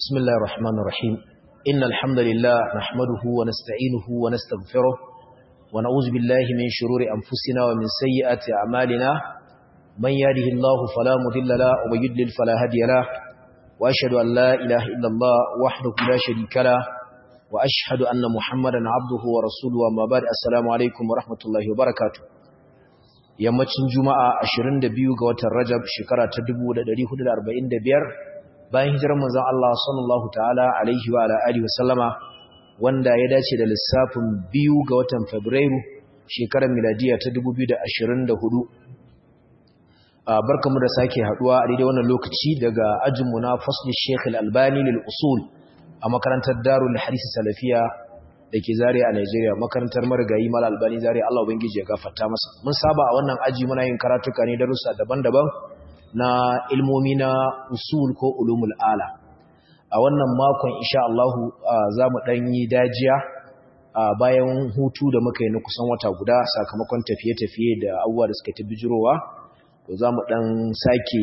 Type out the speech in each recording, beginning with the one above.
بسم الله الرحمن الرحيم إن الحمد لله نحمده ونستعينه ونستغفره ونعوذ بالله من شرور أنفسنا ومن سيئات أعمالنا من يهده الله فلا مضل له ومن يضلل فلا هادي له وأشهد أن لا إله إلا الله وحده لا شريك له وأشهد أن محمدا عبده ورسوله وما بعد السلام عليكم ورحمة الله وبركاته yammacin juma'a 22 ga watan rajab shekara ta 1445 bayan hijirar manzon Allah sallallahu ta'ala alaihi wa ala alihi wasallama wanda ya dace da lissafin biyu ga watan fabrairu shekarar miladiya ta 2024 barkamu da sake haduwa a daidai wannan lokaci daga ajinmu na fasli Sheikh Al-Albani lil usul a makarantar Darul Hadith Salafiya da ke zare a Nigeria makarantar marigayi Mal Albani zare Allah ubangiji ya gafarta masa mun saba a wannan aji muna yin karatuka ne darussa daban-daban na ilmomi na usul ko ulumul ala a wannan makon insha Allah za mu dan yi dajiya bayan hutu da muka yi na kusan wata guda sakamakon tafiye-tafiye da abubuwa da suka ta bijirowa to za mu dan sake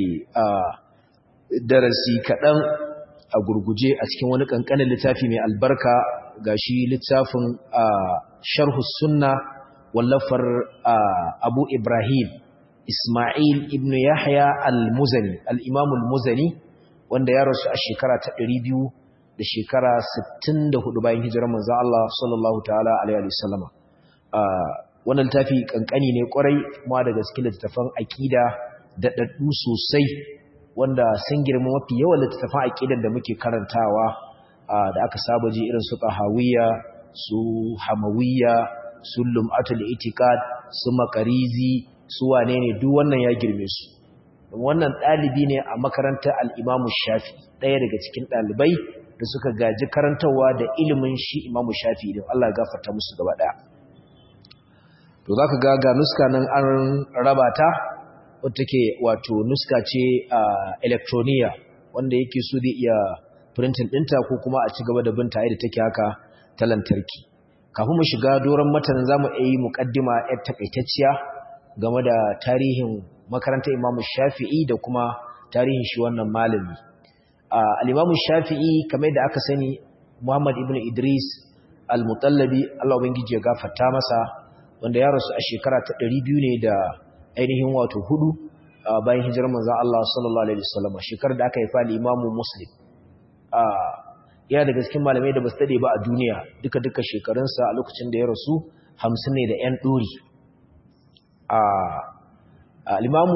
darasi kaɗan a gurguje a cikin wani ƙanƙanin littafi mai albarka ga shi littafin sharhu sunna wallafar abu ibrahim ismail ibn yahya al-muzani al-imam al-muzani wanda ya rasu a shekara ta 200 da shekara 64 bayan hijirar manzon Allah sallallahu ta'ala alaihi wasallama wannan littafi kankani ne kwarai kuma daga cikin littafan aqida da daddu sosai wanda sun girma mafi yawan littafan aqidan da muke karantawa da aka saba ji irin su tahawiyya su hamawiyya su lum'atul itiqad su makarizi su wane ne duk wannan ya girme su wannan ɗalibi ne a makarantar al'imamu shafi ɗaya daga cikin ɗalibai da suka gaji karantarwa da ilimin shi imamu shafi idan Allah ya gafarta musu gaba ɗaya to za ka ga ga nuska nan an raba ta wadda take wato nuska ce a elektroniya wanda yake so zai iya printing ɗinta ko kuma a ci gaba da binta yadda take haka ta lantarki kafin mu shiga doron matanin za mu iya yi muƙaddima yar takaitacciya game da tarihin makarantar imamu shafi'i da kuma tarihin shi wannan malami al'imamu shafi'i kamar da aka sani muhammad ibn idris al-mutallabi allah ubangiji ya gafarta masa wanda ya rasu a shekara ta 200 ne da ainihin wato hudu bayan hijirar manzan allah sallallahu alaihi wasallam shekarar da aka haifa al'imamu muslim yana daga cikin malamai da ba su daɗe ba a duniya duka-duka shekarunsa a lokacin da ya rasu hamsin ne da 'yan ɗori al'imamu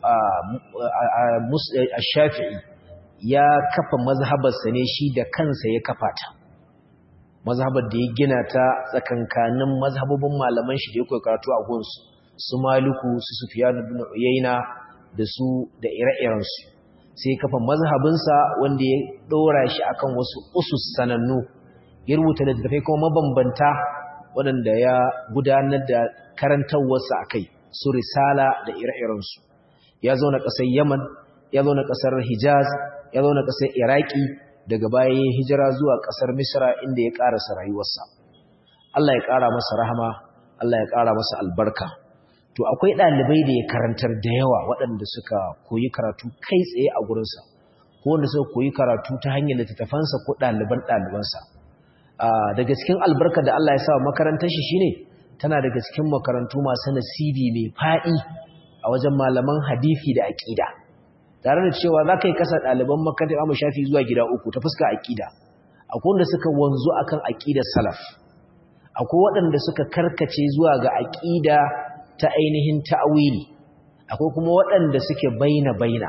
shafi'i ya kafa mazhabarsa ne shi da kansa ya kafa ta mazhabar da ya gina ta tsakankanin mazhabobin malaman shi da ya karatu a gunsu su maluku su sufiyanu bin uyayna da su da ire-irensu sai kafa mazhabinsa wanda ya ɗora shi akan wasu usus sanannu ya rubuta littattafai kuma mabambanta waɗanda ya gudanar da karantarwarsa a kai su risala da ire-irensu ya zauna ƙasar yaman ya zauna ƙasar hijaz ya zauna ƙasar iraki daga baya ya hijira zuwa ƙasar misra inda ya ƙarasa rayuwarsa Allah ya ƙara masa rahama Allah ya ƙara masa albarka to akwai ɗalibai da ya karantar da yawa waɗanda suka koyi karatu kai tsaye a gurinsa ko wanda suka koyi karatu ta hanyar littattafansa ko ɗaliban ɗalibansa daga cikin albarka da Allah ya sa makarantar shi shine tana daga cikin makarantu masu nasibi mai faɗi a wajen malaman hadisi da aƙida tare da cewa za ka yi kasa ɗaliban makarantar Imam Shafi zuwa gida uku ta fuska aƙida akwai wanda suka wanzu akan aƙidar salaf akwai waɗanda suka karkace zuwa ga aƙida ta ainihin ta'awili akwai kuma waɗanda suke baina baina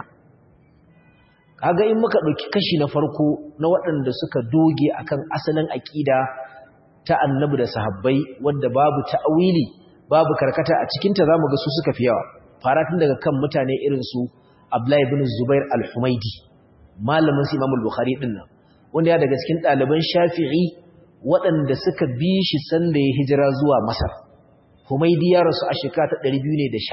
kaga in muka ɗauki kashi na farko na waɗanda suka doge akan asalin aƙida ta annabi da sahabbai wanda babu ta'awili babu karkata a cikinta zamu ga su suka fi yawa fara tun daga kan mutane irin su Abdullah ibn Zubair al-Humaidi malamin Imam al-Bukhari din nan wanda ya daga cikin ɗaliban Shafi'i waɗanda suka bi shi sanda ya hijira zuwa Masar Humaidi ya rasu a shekara ta 219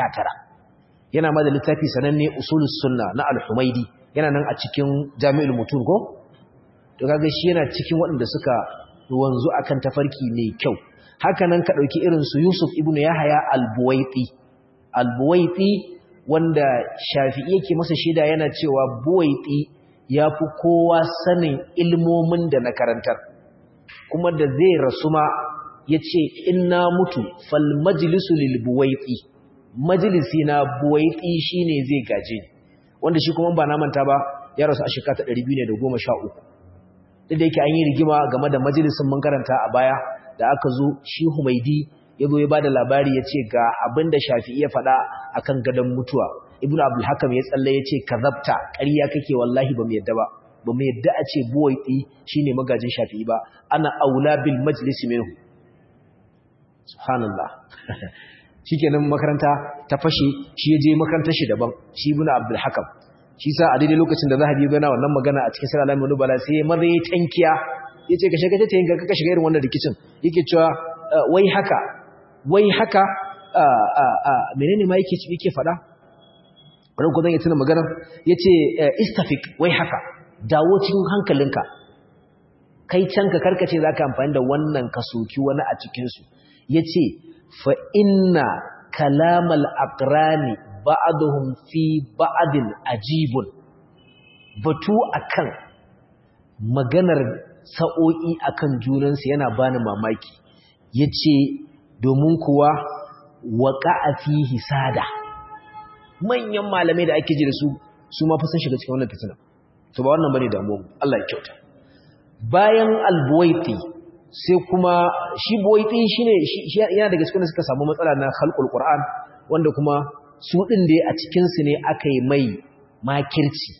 yana ma da littafi sananne usulus sunna na al-Humaidi yana nan a cikin Jami'ul Mutun ko to kaga shi yana cikin waɗanda suka wanzu akan tafarki mai kyau haka nan ka dauki irin su Yusuf ibn Yahya al-Buwaiti al-Buwaiti wanda Shafi'i yake masa shida yana cewa Buwaiti ya fi kowa sanin ilmomin da na karantar kuma da zai rasu ma ya ce in na mutu fal majalisu lil buwaiti majalisi na buwaiti shi ne zai gaje ni wanda shi kuma ba na manta ba ya rasu a shekara ta 213 duk da yake an yi rigima game da majalisin mun karanta a baya da aka zo shi humaidi ya zo ya ba da labari ya ce ga abin da shafi'i ya faɗa akan gadon mutuwa ibn abdul hakam ya tsalle ya ce kazabta ƙarya kake wallahi ba mu yadda ba ba mu yadda a ce buwaiti shine magajin shafi'i ba ana aula bil majlisi minhu subhanallah shikenan makaranta ta fashe shi ya je makarantar shi daban shi ibn abdul hakam shi sa a daidai lokacin da zahabi yana wannan magana a cikin sura al bala sai ya maza ya tankiya yace ka shiga ta yinka ka shiga irin wannan rikicin yake cewa wai haka wai haka menene ma yake yake fada ran ko zan yi tuna maganar yace istafik wai haka dawo cikin hankalinka kai can ka karkace zaka amfani da wannan ka soki wani a cikin su yace fa inna kalamal aqrani ba'aduhum fi ba'adin ajibun batu akan maganar sa'o'i akan junansu yana bani mamaki yace domin kuwa waqa'a fihi sada manyan malamai da ake ji da su su ma fa sun shiga cikin wannan fitina to ba wannan bane damuwa Allah ya kyauta bayan al-buwaiti sai kuma shi buwaiti shine yana daga cikin da suka samu matsala na khalqul qur'an wanda kuma su ɗin da a cikinsu ne aka yi mai makirci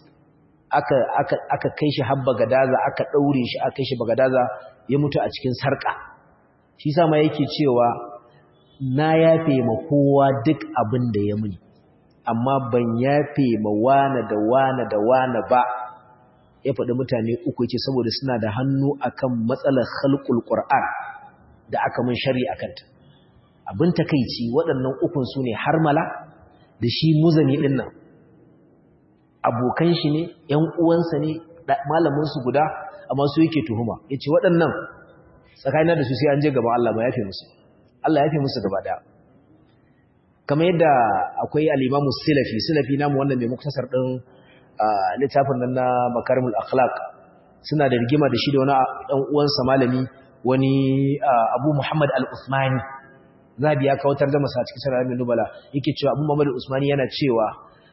aka kai shi habba gadaza aka ɗaure shi aka kai shi bagadaza ya mutu a cikin sarƙa shi sama yake cewa na yafe ma kowa duk abin da ya muni amma ban yafe ma wane da wane da wane ba ya faɗi mutane uku ce saboda suna da hannu akan matsalar halkul ƙur'an da aka mun shari a kanta abin takaici waɗannan ukun su ne harmala da shi muzani ɗin nan abokan shi ne ‘yan uwansa ne malaminsu guda amma su yake tuhuma ya ce waɗannan tsakanin da su sai an je gaba Allah ba ya fi musu Allah ya fi musu gaba ɗaya kamar yadda akwai alimamu silafi silafi namu wannan mai muktasar ɗin littafin nan na makarimul akhlaq suna da rigima da shi da wani ɗan uwansa malami wani abu muhammad al-usmani zabi ya kawatar da masa cikin sarar min nubala yake cewa abu muhammad al-usmani yana cewa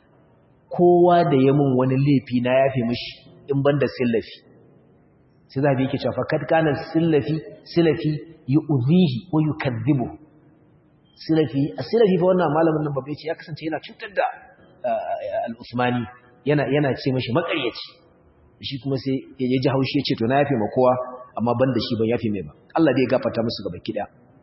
kowa da ya mun wani laifi na yafe mishi in banda sillafi sai zabi yake cewa fakat kana sillafi silafi yu'dhihi wa yukadhibu silafi silafi fa wannan malamin nan babbe ce ya kasance yana cutar da al-usmani yana yana ce mishi makaryaci shi kuma sai ya ji haushi ya ce to na yafe ma kowa amma banda shi ban yafe mai ba Allah dai ya gafarta musu gaba kida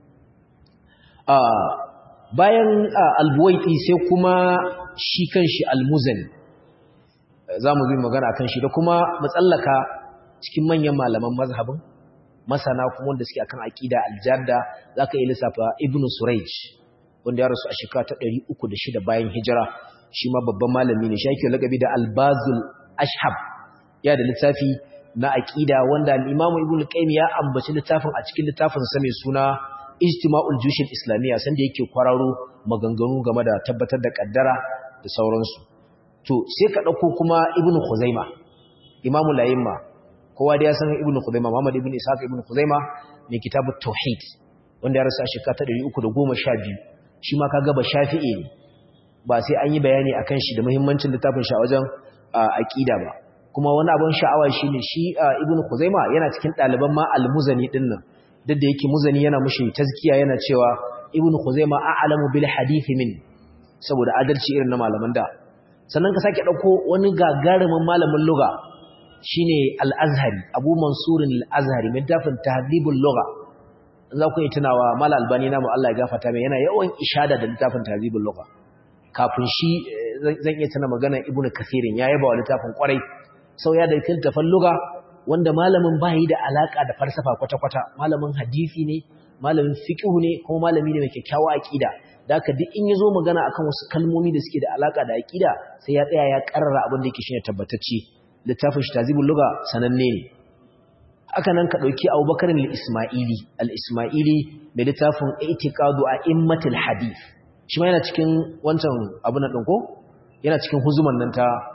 bayan albuwaiti sai kuma shi kanshi almuzani za mu zai magana kan shi da kuma matsallaka cikin manyan malaman mazhabin masana kuma wanda suke akan aqida aljarda zaka yi lissafa ibnu surayj wanda ya rasu a shekara ta 306 bayan hijira shi ma babban malami ne shi yake lakabi da albazul ashhab ya da littafi na aqida wanda al-imam ibnu qayyim ya ambaci littafin a cikin littafin sa mai suna ijtima'ul jushin islamiyya sanda yake kwararo maganganu game da tabbatar da kaddara da sauransu to sai ka dauko kuma ibnu khuzaima imamu layimma kowa da ya san ibnu khuzaima muhammad ibnu ishaq ibnu khuzaima mai kitabut tauhid wanda ya rasu a shekara ta 312 shi ma kaga ba shafi'i ne ba sai an yi bayani akan shi da muhimmancin littafin shi a wajen aqida ba kuma wani abun sha'awa shine shi ibnu khuzaima yana cikin ɗaliban ma al-muzani dinnan duk da yake muzani yana mushi tazkiya yana cewa ibnu khuzaima a'lamu bil hadith min saboda adalci irin na malaman da sannan ka sake dauko wani gagarumin malamin lugha shine al-azhari abu mansur al-azhari mai tafin tahdhibul lugha za ku yi tunawa mal albani namu Allah ya gafarta mai yana yawan ishada da littafin tahdhibul lugha kafin shi zan iya tuna magana ibnu kathirin ya yaba wa littafin kwarai sau ya da littafin lugha wanda malamin ba yi da alaka da falsafa kwata-kwata malamin hadisi ne malamin fiqhu ne kuma malami ne mai kyakkyawa aqida da haka duk in yazo magana akan wasu kalmomi da suke da alaka da aqida sai ya tsaya ya karrara abin da yake shine tabbatacce littafin shi tazibul lugha sananne ne haka nan ka dauki Abubakar al-Ismaili al-Ismaili mai littafin I'tiqadu a'immatil hadith shi ma yana cikin wancan abun nan ko yana cikin huzuman nan ta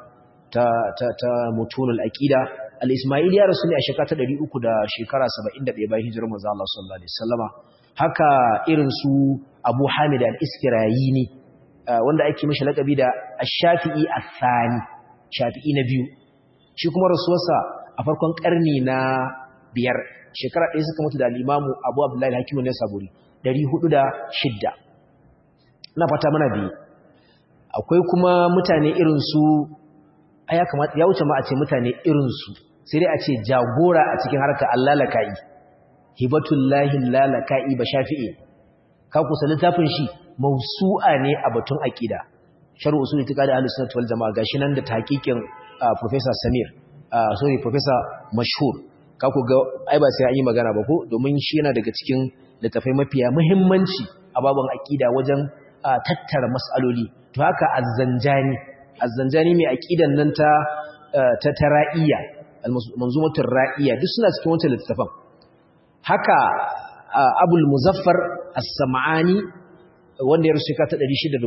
ta ta ta mutunul aqida al-ismaili ya rasu ne a shekara ta 300 da shekara 71 bayan hijirar manzo Allah sallallahu alaihi wasallama haka irin su Abu Hamid al-Iskirayini wanda ake mishi lakabi da Ash-Shafi'i ath-Thani Shafi'i na biyu shi kuma rasuwarsa a farkon karni na biyar shekara ɗaya suka mutu da al-Imam Abu Abdullah al-Hakim an-Nasaburi 406 ina fata mana biyu akwai kuma mutane irin su ya kamata ya wuce ma a ce mutane irin su sai dai a ce jagora a cikin harkar Allah laka'i hibatullahi lalaka'i ba shafi'i ka kusa littafin shi mausu'a ne a batun aqida sharh usul itiqadi ahlus sunnah wal jamaa gashi nan da tahqiqin professor Samir sorry professor mashhur ka ku ga ai ba sai an yi magana ba ko domin shi yana daga cikin littafai mafiya muhimmanci a babban aqida wajen tattara mas'aloli to haka az-zanjani az-zanjani mai aqidan nan ta ta tara'iyya al-manzumatur ra'iyya duk suna cikin wannan littafin haka abul muzaffar as-sam'ani wanda ya rusuka ta 617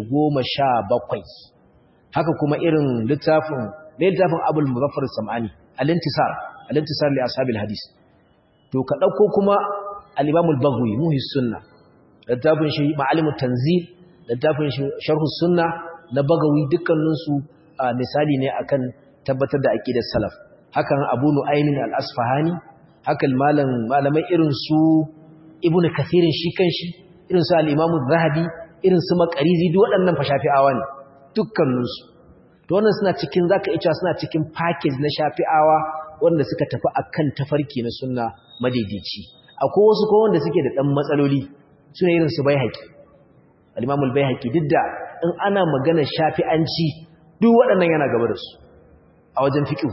haka kuma irin littafin da littafin abul muzaffar as-sam'ani al-intisar al-intisar li ashabil hadis to ka dauko kuma al-imam al-baghawi muhis sunna littafin shi ma'alimut tanzil littafin shi sharh sunna na bagawi dukkanin su misali ne akan tabbatar da aqidar salaf hakan abu nu'aymin al-asfahani haka malam malamai irin su ibnu kathirin shi kanshi irin su al-imamu zahabi irin su makarizi duk waɗannan fa shafi'awa ne dukkanin su to wannan suna cikin zaka iya cewa suna cikin package na shafi'awa wanda suka tafi akan tafarki na sunna madaidaici akwai wasu ko wanda suke da dan matsaloli suna irin su baihaqi al-imamu al-baihaqi duk da in ana magana shafi'anci duk waɗannan yana gaba da su a wajen fiqh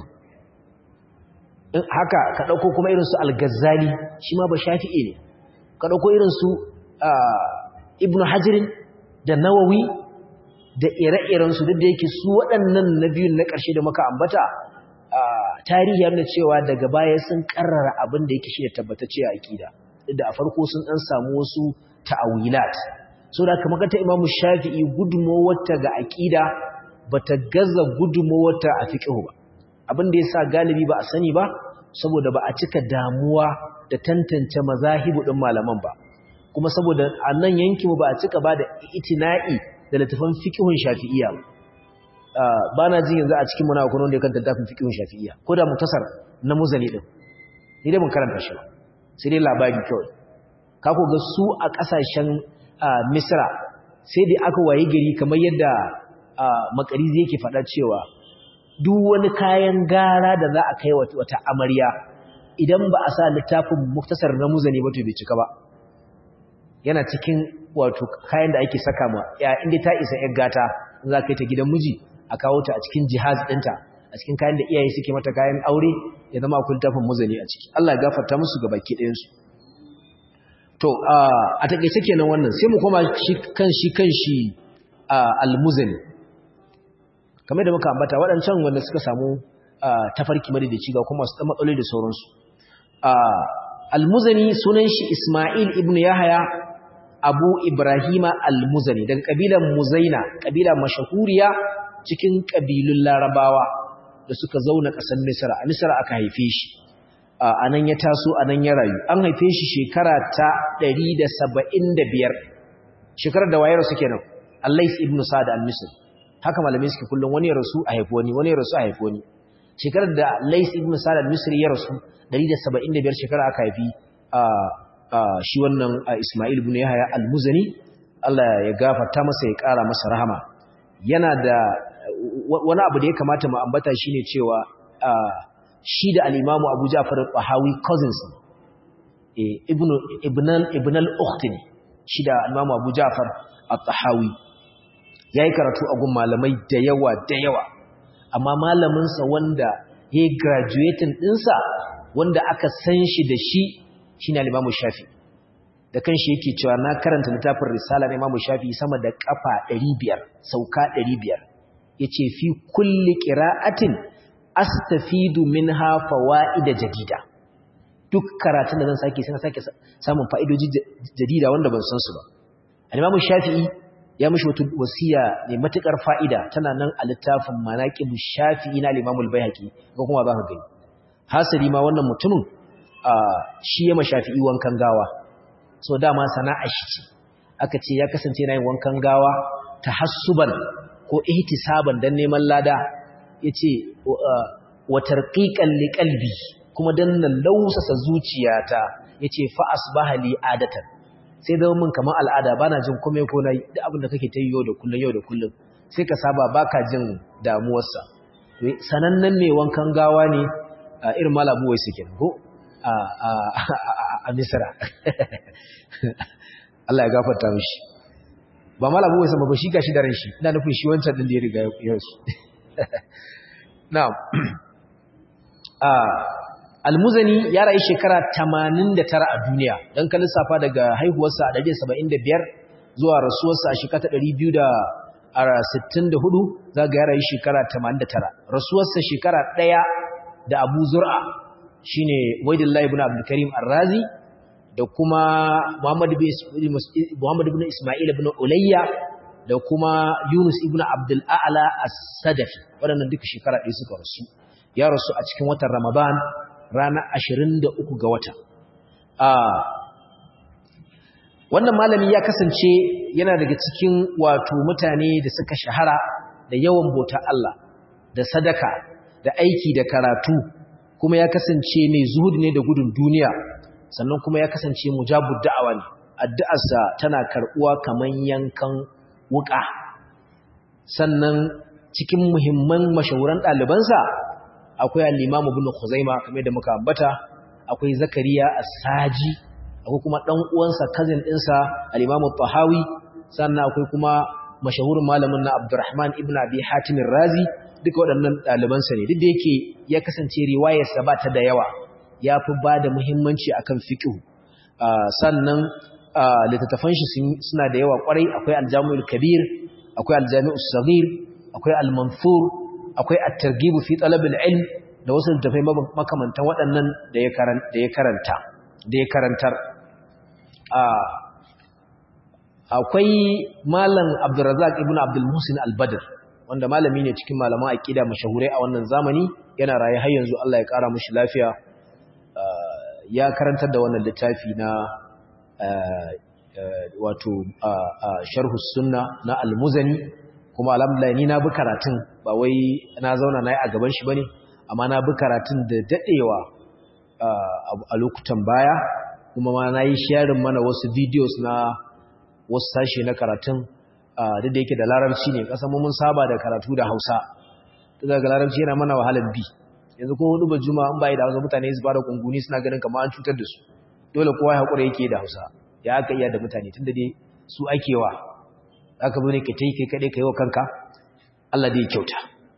haka ka ɗauko kuma irinsu al-ghazali shi ma ba shafi'i ne ka ɗauko irinsu ibnu hajirin da nawawi da ire-irensu duk da yake su waɗannan na biyun na ƙarshe da muka ambata tarihi yana cewa daga baya sun ƙarrara abin da yake shi da tabbatacce a aƙida duk da a farko sun ɗan samu wasu ta'awilat so da kamar ta imamu shafi'i gudunmawarta ga aƙida bata gaza gudunmawarta a fiqhu ba abin da ya sa galibi ba a sani ba saboda ba a cika damuwa da tantance mazahibu ɗin malaman ba kuma saboda a nan yankinmu ba a cika ba da itina'i da littafin fiƙihun shafi'iyya ba na ji yanzu a cikin muna akwai wanda ya kanta littafin fiƙihun shafi'iyya ko da mutasar na muzani ɗin ni dai mun karanta shi ba sai dai labari kawai ka ga su a ƙasashen misra sai dai aka waye gari kamar yadda makarizi yake faɗa cewa duk wani kayan gara da za a kai wata amarya idan ba a sa littafin muktasar na muzani ba to bai cika ba yana cikin wato kayan da ake saka ma ya inda ta isa yar gata za ka yi ta gidan miji a kawo ta a cikin jihaz ɗinta a cikin kayan da iyaye suke mata kayan aure ya zama akwai littafin muzani a ciki Allah ya gafarta musu ga baki ɗayansu to a taƙaice kenan wannan sai mu koma shi kan shi kan shi al-muzani kamar da muka ambata waɗancan wanda suka samu tafarki madaidaici ga kuma su matsaloli da sauransu almuzani sunan shi ismail ibn yahaya abu ibrahima almuzani daga ƙabilan muzaina ƙabila mashahuriya cikin ƙabilun larabawa da suka zauna ƙasar misra a misra aka haife shi a nan ya taso a nan ya rayu an haife shi shekara ta 175 shekarar da wayar su kenan allais ibn sa'ad al-misri haka malamai suke kullum wani ya rasu a haifi wani wani ya rasu a haifi wani shekarar da Lais ibn Sa'd al-Misri ya rasu 175 shekara aka haifi shi wannan Isma'il ibn Yahya al-Muzani Allah ya gafarta masa ya kara masa rahama yana da wani abu da ya kamata mu ambata shine cewa shi da al-Imam Abu Ja'far al-Tahawi cousins ibn ibn ibn al-ukht shi da al-Imam Abu Ja'far al-Tahawi ya yi karatu a gun malamai da yawa da yawa amma malaminsa wanda ya yi graduating ɗinsa wanda aka san shi da shi shi ne limamu shafi da kan shi yake cewa na karanta littafin risala na imamu shafi sama da kafa 500 sauka 500 ya ce fi kulli ƙira'atin astafidu min hafa wa'ida jadida duk karatun da zan sake sai na sake samun fa'idoji jadida wanda ban san su ba al-imamu shafi'i ya mishi wata wasiya mai matukar fa'ida tana nan a littafin manaqib shafi'i na al-imam al-baihaqi ko kuma za ka gani hasali ma wannan mutumin shi ya mashafi'i wankan gawa so dama sana'a shi ce aka ce ya kasance yana yin wankan gawa tahassuban ko ihtisaban dan neman lada yace wa tarqiqan liqalbi kuma dan nan lausasa zuciyata yace fa asbaha li adatan sai da mun kamar al'ada bana jin komai ko nayi duk abin da kake ta yau da kullun yau da kullun sai ka saba baka jin damuwarsa sanannen mai wankan gawa ne irin malabu wai suke ko a a a misra Allah ya gafarta mishi ba malabu wai sama ba shi gashi da ran shi ina nufin shi wancan din da ya riga ya rasu na'am Almuzani ya rayu shekara 89 a duniya don ka lissafa daga haihuwarsa a 175 zuwa rasuwarsa a shekara 264 za ga ya rayu shekara 89 rasuwarsa shekara ɗaya da Abu Zur'a shine Waidullahi ibn Abdul Karim Ar-Razi da kuma Muhammad ibn Muhammad ibn Isma'il ibn Ulayya da kuma Yunus ibn Abdul A'la As-Sadafi waɗannan duka shekara ɗaya suka rasu ya rasu a cikin watan Ramadan ranar 23 ga wata. Wannan malami ya kasance yana daga cikin wato mutane da suka shahara da yawan bauta Allah, da sadaka, da aiki da karatu, kuma ya kasance mai zuhudi ne da gudun duniya, sannan kuma ya kasance mujabu da'awa ne, addu'arsa tana karɓuwa kamar yankan wuƙa. Sannan cikin muhimman mashahuran ɗalibansa akwai al-Imam Ibn Khuzaimah kamar da muka ambata akwai Zakariya As-Saji akwai kuma dan uwansa cousin ɗinsa al-Imam Tahawi sannan akwai kuma mashahurin malamin na Abdurrahman ibn Abi Hatim Ar-Razi duka waɗannan ɗaliban sa ne duk da yake ya kasance riwayar sa ba ta da yawa yafi ba da muhimmanci akan fiqh sannan littattafan shi suna da yawa kwarai akwai Al-Jami'ul Kabir akwai Al-Jami'us Saghir akwai Al-Manthur akwai at-targhib fi talab al-ilm da wasu tafai makamantan waɗannan da ya karanta da ya karanta da ya karantar akwai malam Abdurrazzaq ibn Abdul Muhsin al-Badr wanda malami ne cikin malaman aqida mashahurai a wannan zamani yana raye har yanzu Allah ya kara mishi lafiya ya karantar da wannan littafi na wato sharh sunna na al-Muzani kuma alhamdulillah ni na bi karatun ba wai na zauna na yi a gaban shi bane amma na bi karatun da dadewa a lokutan baya kuma ma na yi sharing mana wasu videos na wasu sashe na karatun duk da yake da larabci ne kasan mun saba da karatu da hausa daga larabci yana mana wahalar bi yanzu ko hudu ba juma in bai da hausa mutane su fara kunguni suna ganin kamar an cutar da su dole kowa ya hakura yake da hausa ya aka iya da mutane tunda dai su akewa aka zo ne ka tai kai kade kai wa kanka Allah dai kyauta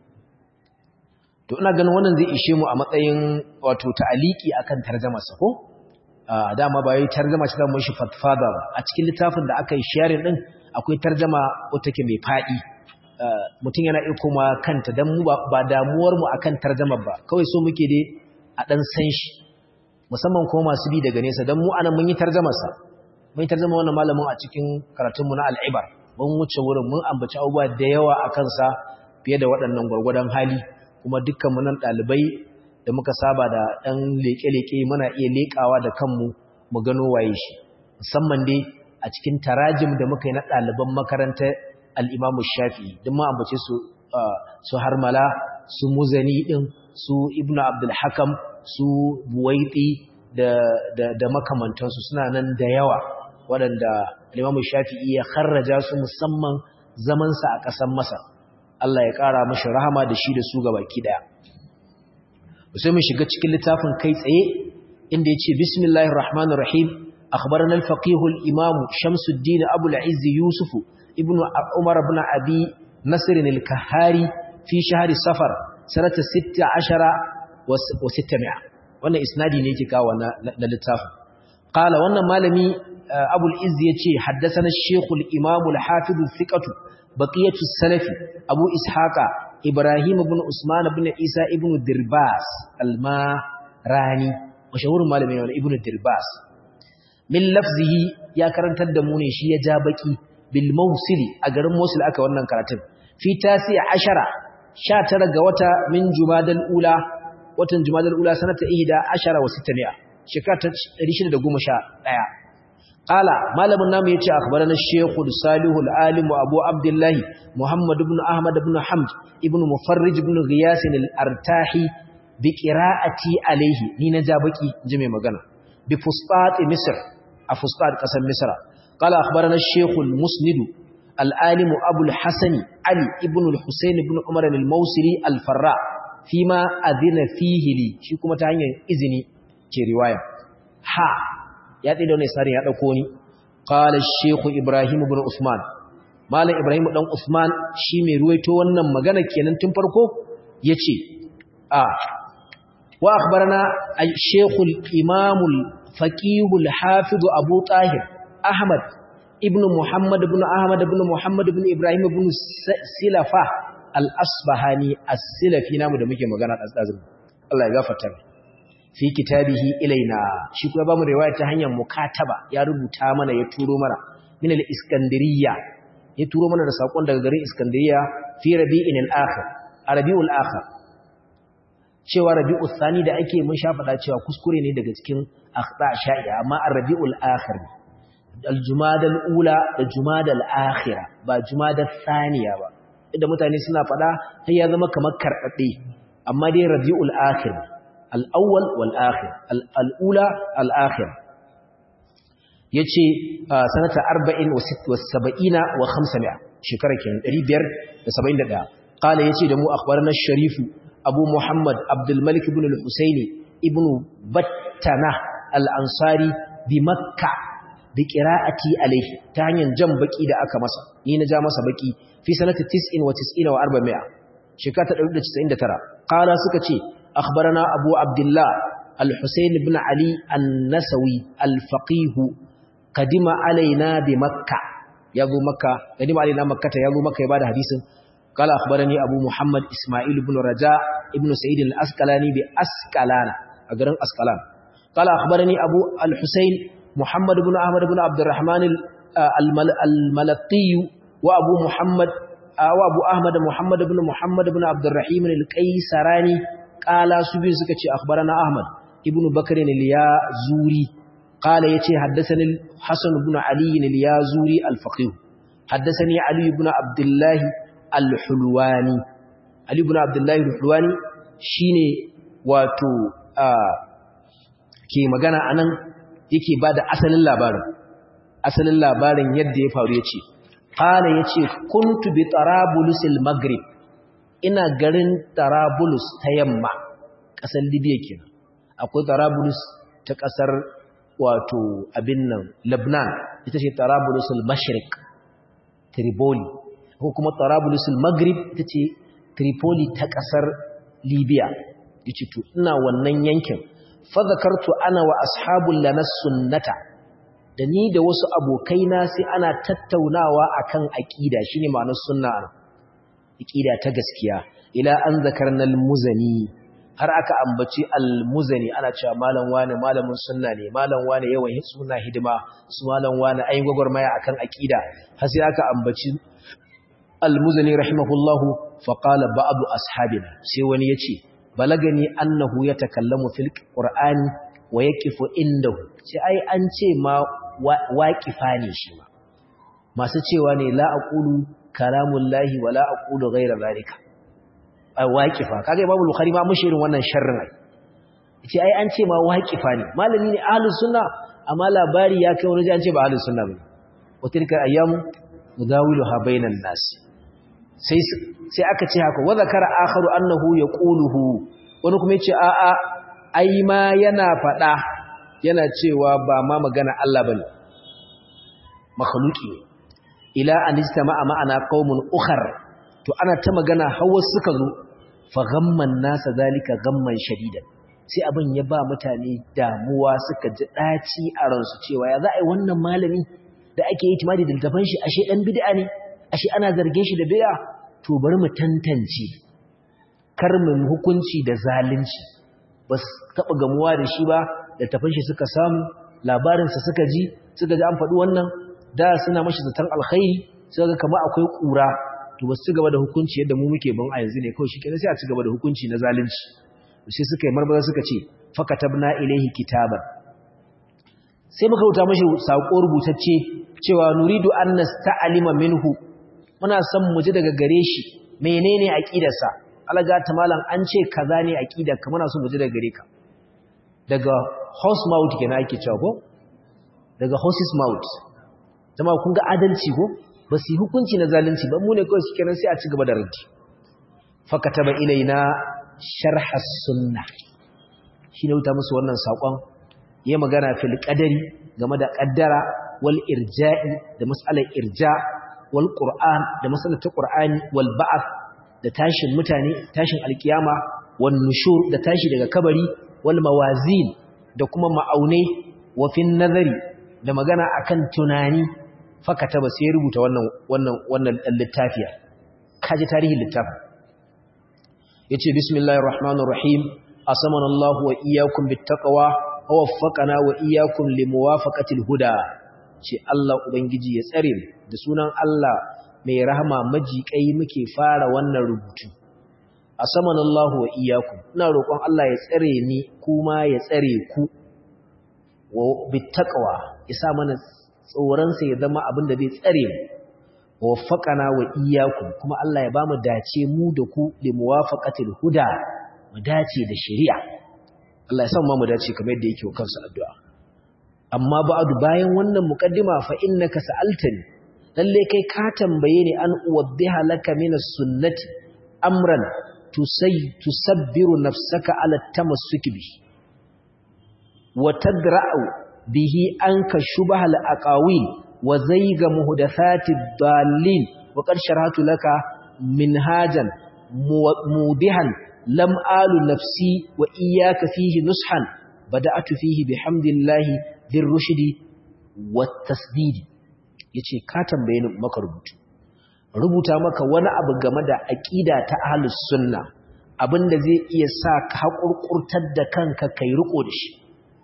to ina ganin wannan zai ishe mu a matsayin wato ta'aliki akan tarjumar sa ko dama ba yi tarjuma ce da mun shi fatfada ba a cikin littafin da aka yi sharing din akwai tarjuma wata ke mai fadi mutum yana iya koma kanta dan mu ba damuwar mu akan tarjumar ba kawai so muke dai a dan san shi musamman kuma masu bi daga nesa dan mu anan mun yi tarjumar sa mun yi tarjuma wannan malamin a cikin karatun mu na al-ibar mun wuce wurin mun ambaci abubuwa da yawa akan sa fiye da waɗannan gwargwadon hali kuma dukkan mu nan dalibai da muka saba da ɗan leƙe-leƙe muna iya leƙawa da kanmu mu gano waye shi musamman dai a cikin tarajim da muka yi na ɗaliban makarantar al'imamu shafi don ma ambace su su harmala su muzani ɗin su ibnu abdulhakam su buwaiti da makamantansu suna nan da yawa waɗanda al'imamu shafi ya kharraja su musamman zamansa a ƙasar masa Allah ya ƙara mashi rahama da shi da su gabaki ɗaya sai mun shiga cikin littafin kai tsaye inda yace bismillahir rahmanir rahim akhbarana al-faqih al-imam Shamsuddin Abu al-Izz Yusuf ibn Umar ibn Abi Nasr al-Kahari fi shahr Safar sanata 16 wa 600 wannan isnadi ne yake kawo na littafin qala wannan malami Abu al-Izz yace haddathana al-Sheikh al-Imam al-Hafiz al-Thiqah baqiyatu salafi Abu Ishaqa Ibrahim ibn Usman ibn Isa ibn Dirbas al-Marani mashahurin malamin ne ibn Dirbas min lafzihi ya karantar da mu ne shi ya ja baki bil mawsili a garin Mosul aka wannan karatun fi tasi ashara 19 ga wata min jumadal ula watan jumadal ula sanata ihda ashara wa 600 shekara ta 611 qala malamin namu yace akhbarana shaykh salih al-alim abu abdullah muhammad ibn ahmad ibn hamd ibn mufarrij ibn ghiyas al-artahi bi qira'ati alayhi ni na jabaki ji mai magana bi fustat misr a fustat kasar misra qala akhbarana shaykh al-musnid al-alim abu al-hasan ali ibn al-husayn ibn umar al-mawsili al-farra fima adina fihi li shi kuma ta hanyar izini ke riwaya ha ya tsaye da wani isarin ya ɗauko ni ƙala sheku ibrahim ibn usman malam ibrahim ɗan usman shi mai ruwaito wannan magana kenan tun farko ya ce a wa akbarana a shekul imamul faƙihul hafizu abu tahir ahmad ibn muhammad ibn ahmad ibn muhammad ibn ibrahim ibn silafa al-asbahani as-silafi namu da muke magana ɗazɗazin Allah ya gafarta fi kitabihi ilaina shi kuma bamu riwaya ta hanyar mukataba ya rubuta mana ya turo mana min al-iskandariya ya turo mana da sakon daga garin iskandariya fi rabi'in al-akhir rabiul akhir cewa rabiul thani da ake mun sha fada cewa kuskure ne daga cikin akhta sha'i'a amma ar-rabiul akhir al-jumada al-ula da jumada al-akhira ba jumada thaniya ba idan mutane suna fada sai ya zama kamar karbabbe amma dai rabiul akhir الأول والآخر الأولى الآخر يجي سنة أربعين وست والسبعين وخمسمائة شكرا كان ريبير السبعين دا قال يجي دمو أخبرنا الشريف أبو محمد عبد الملك بن الحسين ابن بطنة الأنصاري بمكة بقراءتي عليه تعني جنبك إذا أكمس نين جامس بكي في سنة تسعين وتسعين وأربعمائة شكرا تسعين ترى قال سكتي أخبرنا أبو عبد الله الحسين بن علي النسوي الفقيه قدم علينا بمكة يابو مكة قدم علينا مكة يابو مكة يبادى حديث قال أخبرني أبو محمد إسماعيل بن رجاء ابن سعيد الأسكلاني بأسكلان أقرن أسكلان قال أخبرني أبو الحسين محمد بن أحمد بن عبد الرحمن الملقي وأبو محمد وأبو أحمد محمد بن محمد بن عبد الرحيم القيسراني qala su biyu suka ce akhbarana ahmad ibnu bakr al-yazuri qala yace haddathani hasan ibn ali al-yazuri al-faqih haddathani ali ibn abdullah al-hulwani ali ibn abdullah al-hulwani shine wato ke magana anan yake bada asalin labarin asalin labarin yadda ya faru yace qala yace kuntu bi tarabulusil maghrib ina garin Tarabulus ta yamma ƙasar Libya kenan akwai Tarabulus ta ƙasar wato abin nan Lebanon ita ce Tarabulus al-Mashriq Tripoli ko kuma Tarabulus al-Maghrib ita ce Tripoli ta ƙasar Libya yace to ina wannan yankin fa zakartu ana wa ashabul lana sunnata da ni da wasu abokaina sai ana tattaunawa akan aqida shine ma'anar sunna aqida ta gaskiya ila an zakarna al-muzani har aka ambaci al-muzani ana cewa malam wani malamin sunna ne malam wani yawan suna hidima su malam wani ayi gwagwarmaya akan aqida har sai aka ambaci al-muzani rahimahullahu fa qala ba'd ashabina sai wani yace balagani annahu yatakallamu fil qur'ani wa yaqifu indahu sai ai an ce ma waqifa ne shi ma masu cewa ne la aqulu kalamullahi wala aqulu ghayra zalika ai waqifa kaga imamu bukhari ma mushirin wannan sharrin ai yace ai an ce ma waqifa ne malami ne ahlus sunna amma labari ya kai wani an ce ba ahlus sunna bane wa tilka ayyamu nudawiluha bainan nas sai sai aka ce haka wa zakara akharu annahu yaquluhu wani kuma yace a a ai ma yana fada yana cewa ba ma magana Allah bane makhluki ila an istama'a ma'ana qaumun ukhar to ana ta magana hawa suka zo fa ghamman nasa zalika ghamman shadidan sai abin ya ba mutane damuwa suka ji daci a ransu cewa ya za a yi wannan malami da ake yi timadi da daban shi ashe dan bid'a ne ashe ana zargin shi da bid'a to bari mu tantance kar mu hukunci da zalunci ba su taba gamuwa da shi ba da tafin shi suka samu labarinsa suka ji suka ji an faɗi wannan da suna mashi zaton alkhairi sai ga kamar akwai kura to ba su gaba da hukunci yadda mu muke ban a yanzu ne kawai shikenan sai a ci gaba da hukunci na zalunci sai suka yi marmaza suka ce fakatabna ilaihi kitaban sai muka rubuta mashi sako rubutacce cewa nuridu an nasta'alima minhu muna son mu ji daga gare shi menene aqidarsa alaga ta malam an ce kaza ne aqidar ka muna son mu ji daga gare ka daga horse mouth kenan ake cewa ko daga horse's mouth jama'a kun ga adalci ko ba su yi hukunci na zalunci ba mu ne kawai suke nan sai a ci gaba da raddi fakataba ilaina sharha sunna shi ne wuta musu wannan saƙon ya magana fil qadari game da qaddara wal irja'i da mas'alar irja wal qur'an da mas'alar ta qur'ani wal ba'ath da tashin mutane tashin alkiyama wan nushur da tashi daga kabari wal mawazin da kuma ma'aunai wa fin nazari da magana akan tunani fakata ba sai rubuta wannan wannan wannan littafiya kaji tarihin littafin yace bismillahir rahmanir rahim asamana Allah wa iyyakum bittaqwa wa waffaqana wa iyyakum limuwafaqatil huda ce Allah ubangiji ya tsare mu da sunan Allah mai rahama majikai muke fara wannan rubutu asamana Allah wa iyyakum ina roƙon Allah ya tsare ni kuma ya tsare ku wa bittaqwa isa mana tsoronsa ya zama abin da zai tsare mu waffaqana wa iyyakum kuma Allah ya bamu dace mu da ku li muwafaqatil huda mu dace da shari'a Allah ya san mu dace kamar yadda yake kansa addu'a amma ba'du bayan wannan muqaddima fa innaka sa'altani lalle kai ka tambaye ni an uwaddiha laka min as-sunnati amran tusay tusabbiru nafsaka ala tamassuki bi wa tadra'u bihi anka shubahal aqawil wa zayga muhdathatid dallin wa qad sharhatu laka minhajan mudihan lam alu nafsi wa iyyaka fihi nushan bada'tu fihi bihamdillahi dirrushdi wat tasdid yace ka tambaye ni maka rubutu rubuta maka wani abu game da aqida ta ahlus sunna abinda zai iya sa ka hakurkurtar da kanka kai riko da shi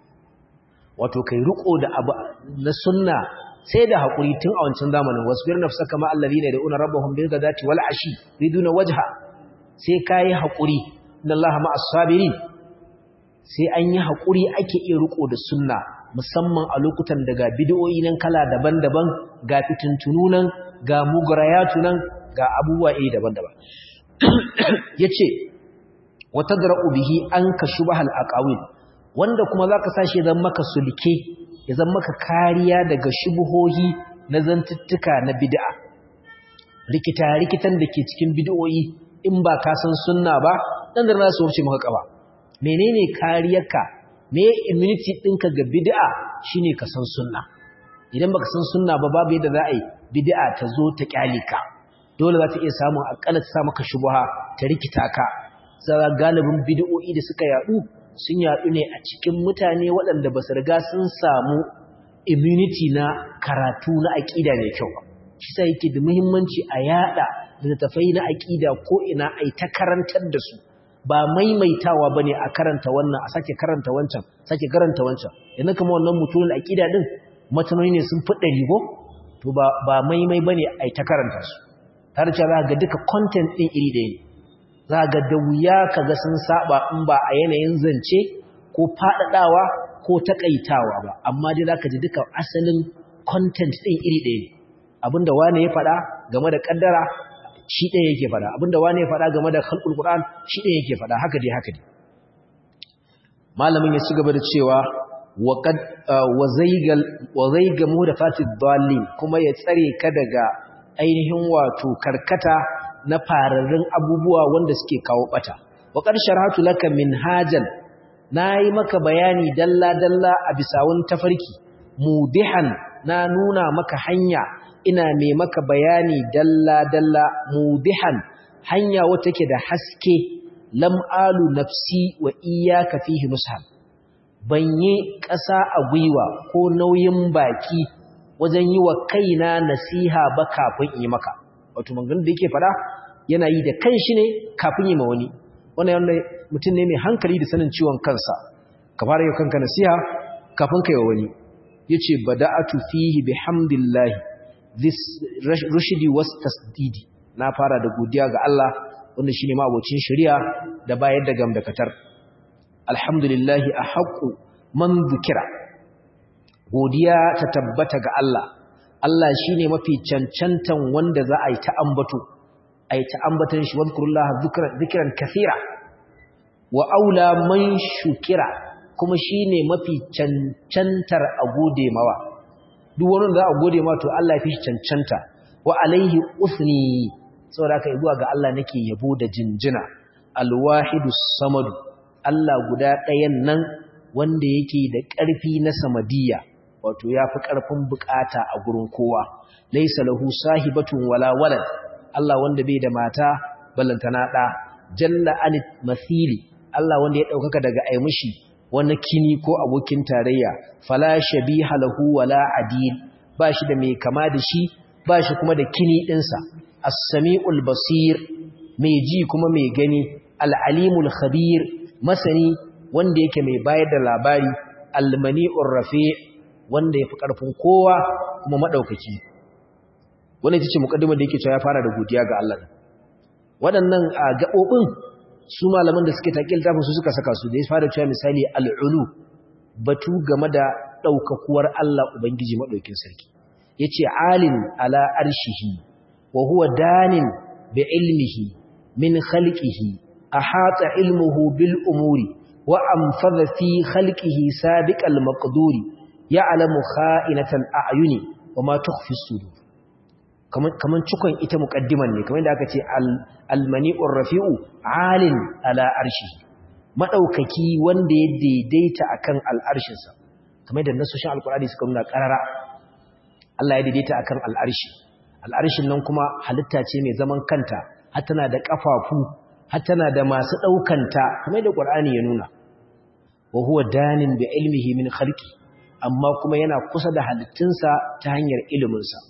wato kai riko da abu na sunna sai da hakuri tun a wancan zamanin wasbir nafsaka ma allazina yad'una rabbahum bil ghadati wal ashi riduna wajha sai kai hakuri inna allaha ma'as sabirin sai an yi hakuri ake iya riko da sunna musamman a lokutan daga bid'o'i nan kala daban-daban ga fitintunu nan ga mugrayatu nan ga abubuwa iri daban-daban yace wa tadra'u bihi anka shubahal aqawil wanda kuma za ka sashi zan maka sulke ya zan maka kariya daga shubuhohi na zantuttuka na bid'a rikita-rikitan da ke cikin bid'o'i in ba ka san sunna ba dan da za su wuce maka kaba menene kariyarka me immunity ɗinka ga bid'a shine ka san sunna idan baka san sunna ba babu yadda za a yi bid'a ta zo ta kyale ka dole za ta iya samun akalla ta sa maka shubuha ta rikita ka sai galibin bid'o'i da suka yadu sun yaɗu ne a cikin mutane waɗanda ba su riga sun samu immunity na karatu na aƙida mai kyau ba shi sa yake da muhimmanci a yaɗa littattafai na aƙida ko ina a ta karantar da su ba maimaitawa ba ne a karanta wannan a sake karanta wancan sake karanta wancan yanzu kama wannan mutumin aƙida ɗin matanoni ne sun fi ɗari ko to ba maimai ba ne a ta karanta su tare cewa za ga duka content ɗin iri ɗaya ne za ga da wuya ka ga sun saba in ba a yanayin zance ko faɗaɗawa ko taƙaitawa ba amma dai za ka ji duka asalin content ɗin iri ɗaya ne abinda wane ya faɗa game da ƙaddara shi ɗaya yake faɗa abinda wane ya faɗa game da khalqul qur'an shi ɗaya yake faɗa haka dai haka dai malamin ya ci gaba da cewa wa qad wa zaygal wa zayga muhdathatid dallin kuma ya tsare ka daga ainihin wato karkata na fararrun abubuwa wanda suke kawo bata wa qad sharhatu laka minhajan nayi maka bayani dalla dalla a bisa wani tafarki mudihan na nuna maka hanya ina mai maka bayani dalla dalla mudihan hanya wata ke da haske lam alu nafsi wa iyyaka fihi nushan banye ƙasa a gwiwa ko nauyin baki wajen yi wa kaina nasiha ba kafin yi maka wato maganganun da yake fada yana yi da kanshi ne kafin yi ma wani wannan yana mutum ne mai hankali da sanin ciwon kansa ka fara yi kanka nasiha kafin kai wa wani yace bada'atu fihi bihamdillah this rushdi was tasdidi na fara da godiya ga Allah wanda shine ma abocin shari'a da bayar da gamdakatar alhamdulillah ahqqu man dhukira godiya ta tabbata ga Allah Allah shine mafi cancantan wanda za a yi ta ambato a yi ta ambatan shi wadhkurullaha dhikran kathira wa aula man shukira kuma shine mafi cancantar a gode mawa duk wani za a gode ma to Allah ya fi cancanta wa alaihi usni saboda haka zuwa ga Allah nake yabo da jinjina alwahidus samadu Allah guda ɗayan nan wanda yake da ƙarfi na samadiyya wato yafi ƙarfin bukata a gurin kowa laysa lahu sahibatun wala walad Allah wanda bai da mata ballantana da jalla anit mathili Allah wanda ya daukaka daga aimushi wani kini ko abokin tarayya fala shabiha lahu wala adil bashi da mai kama da shi bashi kuma da kini dinsa as-sami'ul basir mai ji kuma mai gani al-alimul khabir masani wanda yake mai bayar da labari al-mani'ur rafi' wanda yafi karfin kowa kuma madaukaki wannan ita ce mukaddimar da yake cewa ya fara da godiya ga Allah waɗannan gaɓoɓin su malaman da suke taƙil tafin su suka saka su da ya fara cewa misali al'ulu batu game da ɗaukakuwar Allah Ubangiji maɗaukin sarki ya ce alin ala arshihi wa huwa danin bi ilmihi min khalqihi a hatsa ilmuhu bil umuri wa amfada fi khalqihi sabiqal maqduri ya'lamu kha'inatal a'yuni wa ma tukhfi sudur kaman cikon ita muqaddiman ne kamar da aka ce al-mani'ur rafi'u alin ala arshi madaukaki wanda ya daidaita akan al'arshinsa kamar da nasoshin alqur'ani suka nuna karara Allah ya daidaita akan al'arshi al'arshin nan kuma halitta ce mai zaman kanta har tana da kafafu har tana da masu daukanta kamar da qur'ani ya nuna wa huwa danin bi ilmihi min khalqi amma kuma yana kusa da halittunsa ta hanyar iliminsa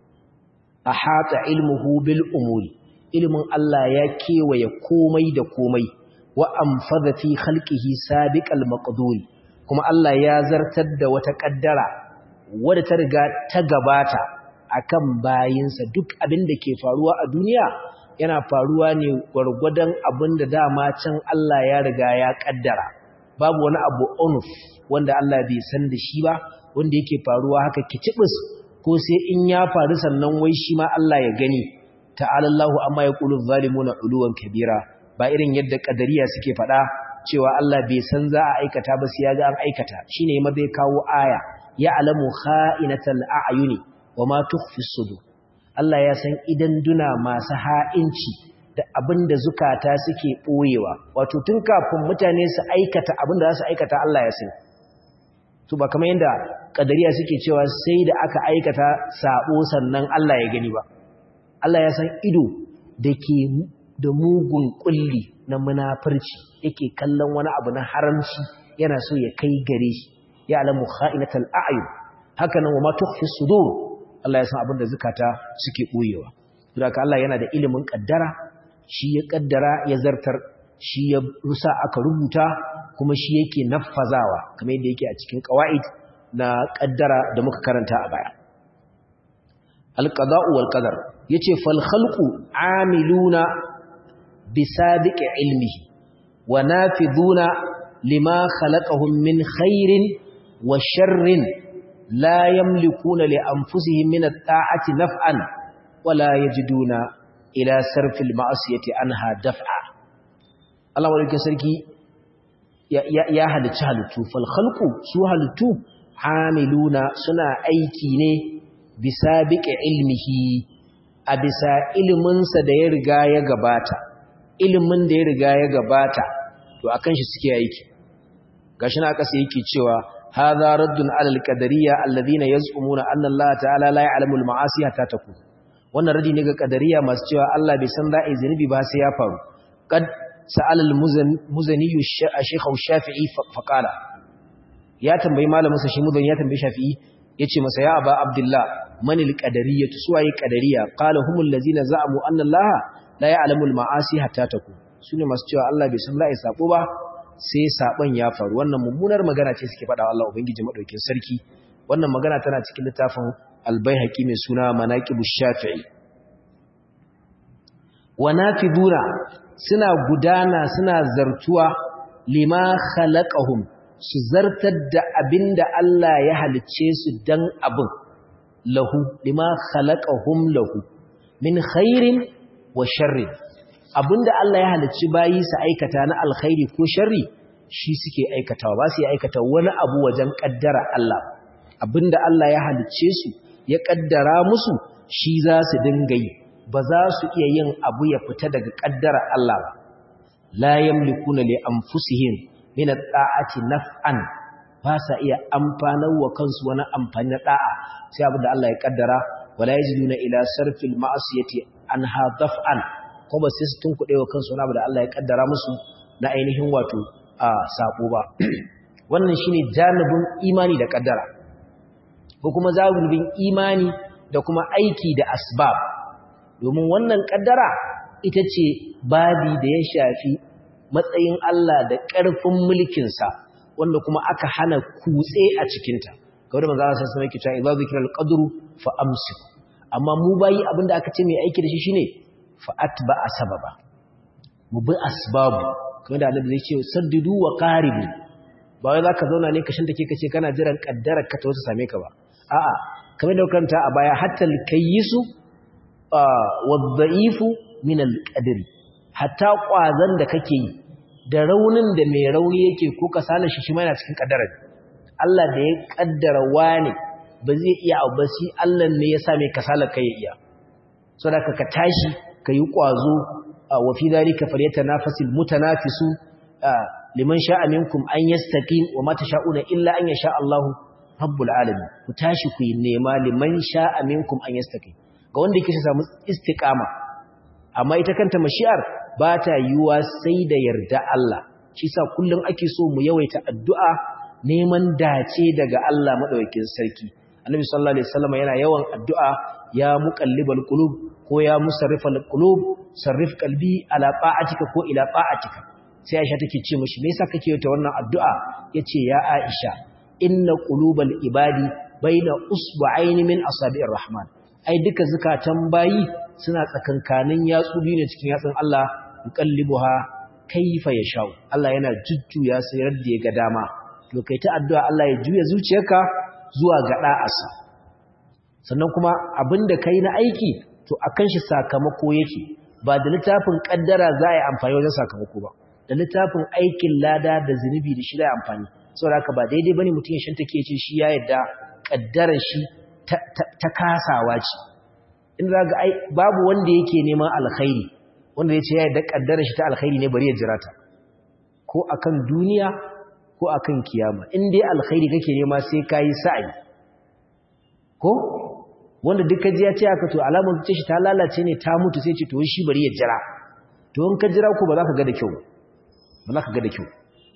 ahata ilmuhu bil umuri ilmin Allah ya kewaye komai da komai wa amfadha fi khalqihi sabiqal maqduri kuma Allah ya zartar da wata kaddara wadda ta riga ta gabata akan bayinsa duk abin da ke faruwa a duniya yana faruwa ne gwargwadon abin da dama can Allah ya riga ya kaddara babu wani abu onuf wanda Allah bai san da shi ba wanda yake faruwa haka kicibis ko sai in ya faru sannan wai shi ma Allah ya gani ta'ala Allahu amma yaqulu zalimuna uluwan kabira ba irin yadda kadariya suke faɗa cewa Allah bai san za a aikata ba sai ya ga an aikata shine ma bai kawo aya ya alamu kha'inatal a'yuni wama tukhfi sudur Allah ya san idan duna masu ha'inci da abinda zukata suke boyewa wato tun kafin mutane su aikata abinda za su aikata Allah ya san to ba kamar yadda kadariya suke cewa sai da aka aikata sabo sannan Allah ya gani ba Allah ya san ido da ke da mugun kulli na munafurci yake kallon wani abu na haramci yana so ya kai gare shi ya alamu kha'inatal a'yun haka nan wa ma tukhfi sudur Allah ya san abin da zakata suke boyewa saboda Allah yana da ilimin kaddara shi ya kaddara ya zartar shi ya rusa aka rubuta kuma shi yake naffazawa kamar yadda yake a cikin qawaid na kaddara da muka karanta a baya alqada'u wal qadar yace fal khalqu amiluna bisabiqi ilmihi wa nafiduna lima khalaqahum min khairin wa sharrin la yamlikuna li anfusihim min at-ta'ati naf'an wa la yajiduna ila sarfil ma'asiyati anha daf'a Allah wadda sarki ya halicci halittu falhalku su halittu hamiluna suna aiki ne bisa biƙe ilmihi a bisa iliminsa da ya riga ya gabata ilimin da ya riga ya gabata to akan shi suke aiki gashi na kasa yake cewa hadha raddun alal qadariyya alladhina yaz'umuna anna Allah ta'ala la ya'lamu al-ma'asi hatta takun wannan radi ne ga qadariyya masu cewa Allah bai san za'i zinubi ba sai ya faru qad sa'al al-muzani shaykh shafi'i faqala ya tambayi malamin sa shi muzani ya tambayi shafi'i yace masa ya aba abdullah man al-qadariyya suwaye qadariyya qala humul ladzina za'amu anna Allah la ya'lamu al-ma'asi hatta takun sune masu cewa Allah bai san za'i sabo ba sai saban ya faru wannan mummunar magana ce suke faɗa Allah ubangiji madaukin sarki wannan magana tana cikin littafin albayhaqi mai suna manaqibush shafi'i wa nafiduna suna gudana suna zartuwa lima khalaqahum su zartar da abinda Allah ya halicce su dan abin lahu lima khalaqahum lahu min khairin wa sharrin abinda Allah ya halicci bayi su aikata na alkhairi ko sharri shi suke aikatawa ba su yi aikata wani abu wajen kaddara Allah abinda Allah ya halicce su ya kaddara musu shi za su dinga yi ba za su iya yin abu ya fita daga kaddara Allah ba la yamlikuna li anfusihim min at-ta'ati naf'an ba sa iya amfanar wa kansu wani amfani na da'a sai abinda Allah ya kaddara wala yajiduna ila sarfil ma'asiyati anha daf'an ko ba sai su tunkuɗe wa kansu wani abu da Allah ya kaddara musu na ainihin wato a sako ba wannan shine janibin imani da kaddara ko kuma zabulbin imani da kuma aiki da asbab domin wannan kaddara ita ce babi da ya shafi matsayin Allah da ƙarfin mulkinsa wanda kuma aka hana kutse a cikinta kawai da manzo Allah sai yake cewa idza zikra al-qadru fa amsik amma mu bayi abinda aka ce mai aiki da shi shine fa atba'a sababa mu bi asbabu kamar da Allah zai ce saddidu wa qaribu ba wai zaka zauna ne kashin take kace kana jiran kaddarar ka ta wasu same ka ba a'a kamar da kanta a baya hatta al-kayyisu wadda'ifu min al-qadri hatta kwazan da kake yi da raunin da mai rauni yake ko kasala shi shi ma yana cikin kaddarar Allah da ya kaddara wani ba zai iya abu ba sai Allah ne ya sa mai kasala kai iya saboda ka tashi kayi kwazo wa fi dhalika falyatanafasul mutanafisu liman sha'a minkum an yastaqim wa ma tasha'una illa an yasha Allahu rabbul alamin ku tashi ku yi nema liman sha'a minkum an yastaqim ga wanda yake samu istiqama amma ita kanta mashi'ar ba ta yiwuwa sai da yarda Allah shi sa kullum ake so mu yawaita addu'a neman dace daga Allah madaukakin sarki annabi sallallahu alaihi wasallam yana yawan addu'a ya muqallibal qulub ko ya musarrifal qulub sarrif qalbi ala ta'atika ko ila ta'atika sai Aisha take ce mishi me yasa kake yi ta wannan addu'a yace ya Aisha inna qulubal ibadi baina usba'aini min asabi'ir rahman ai duka zakatan bayi suna tsakankanin yatsu biyu ne cikin yatsun Allah yuqallibuha kayfa yashau Allah yana jujjuya sai radda ya ga dama to kai ta addu'a Allah ya juya zuciyarka zuwa ga da'asa sannan kuma abinda kai na aiki to akan shi sakamako yake ba da littafin kaddara za a yi amfani wajen sakamako ba da littafin aikin lada da zunubi da shi da amfani saboda haka ba daidai bane mutum ya shanta ke ce shi ya yadda kaddarar shi ta kasawa ce in za ga babu wanda yake neman alkhairi wanda ya ce ya yadda kaddarar shi ta alkhairi ne bari ya jira ta ko akan duniya ko akan kiyama in dai alkhairi kake nema sai kayi sa'i ko wanda duk kaji ya ce aka to alamar ce shi ta lalace ne ta mutu sai ce to shi bari ya jira to in ka jira ko ba za ka ga da kyau ba za ka ga da kyau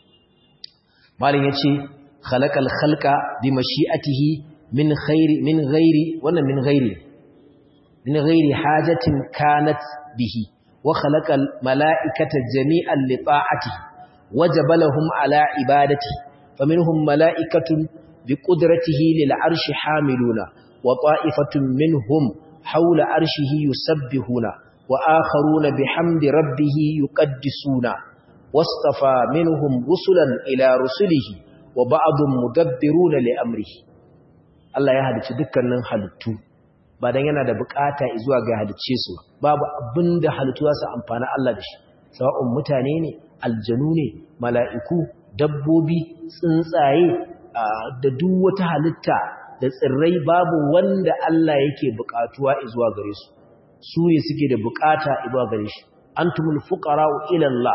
malin yace khalaqal khalqa bi mashi'atihi min khairi min ghairi wannan min ghairi min ghairi hajatin kanat bihi wa khalaqal mala'ikata jami'an li ta'atihi wajabalahum ala ibadati faminhum mala'ikatun bi qudratihi lil arshi hamiluna wa ta'ifatun minhum hawla arshihi yusabbihuna wa akharuna bihamdi rabbih yuqaddisuna wastafa minhum rusulan ila rusulihi wa ba'dhum mudabbiruna li amrihi Allah ya halicci dukkanin halittu ba dan yana da bukata zuwa ga halicce su babu abinda halittu za su amfana Allah da shi sawa'un mutane ne aljanu ne mala'iku dabbobi tsuntsaye da duk wata halitta da tsirrai babu wanda Allah yake bukatuwa zuwa gare su su ne suke da bukata zuwa gare shi antumul fuqara'u ila Allah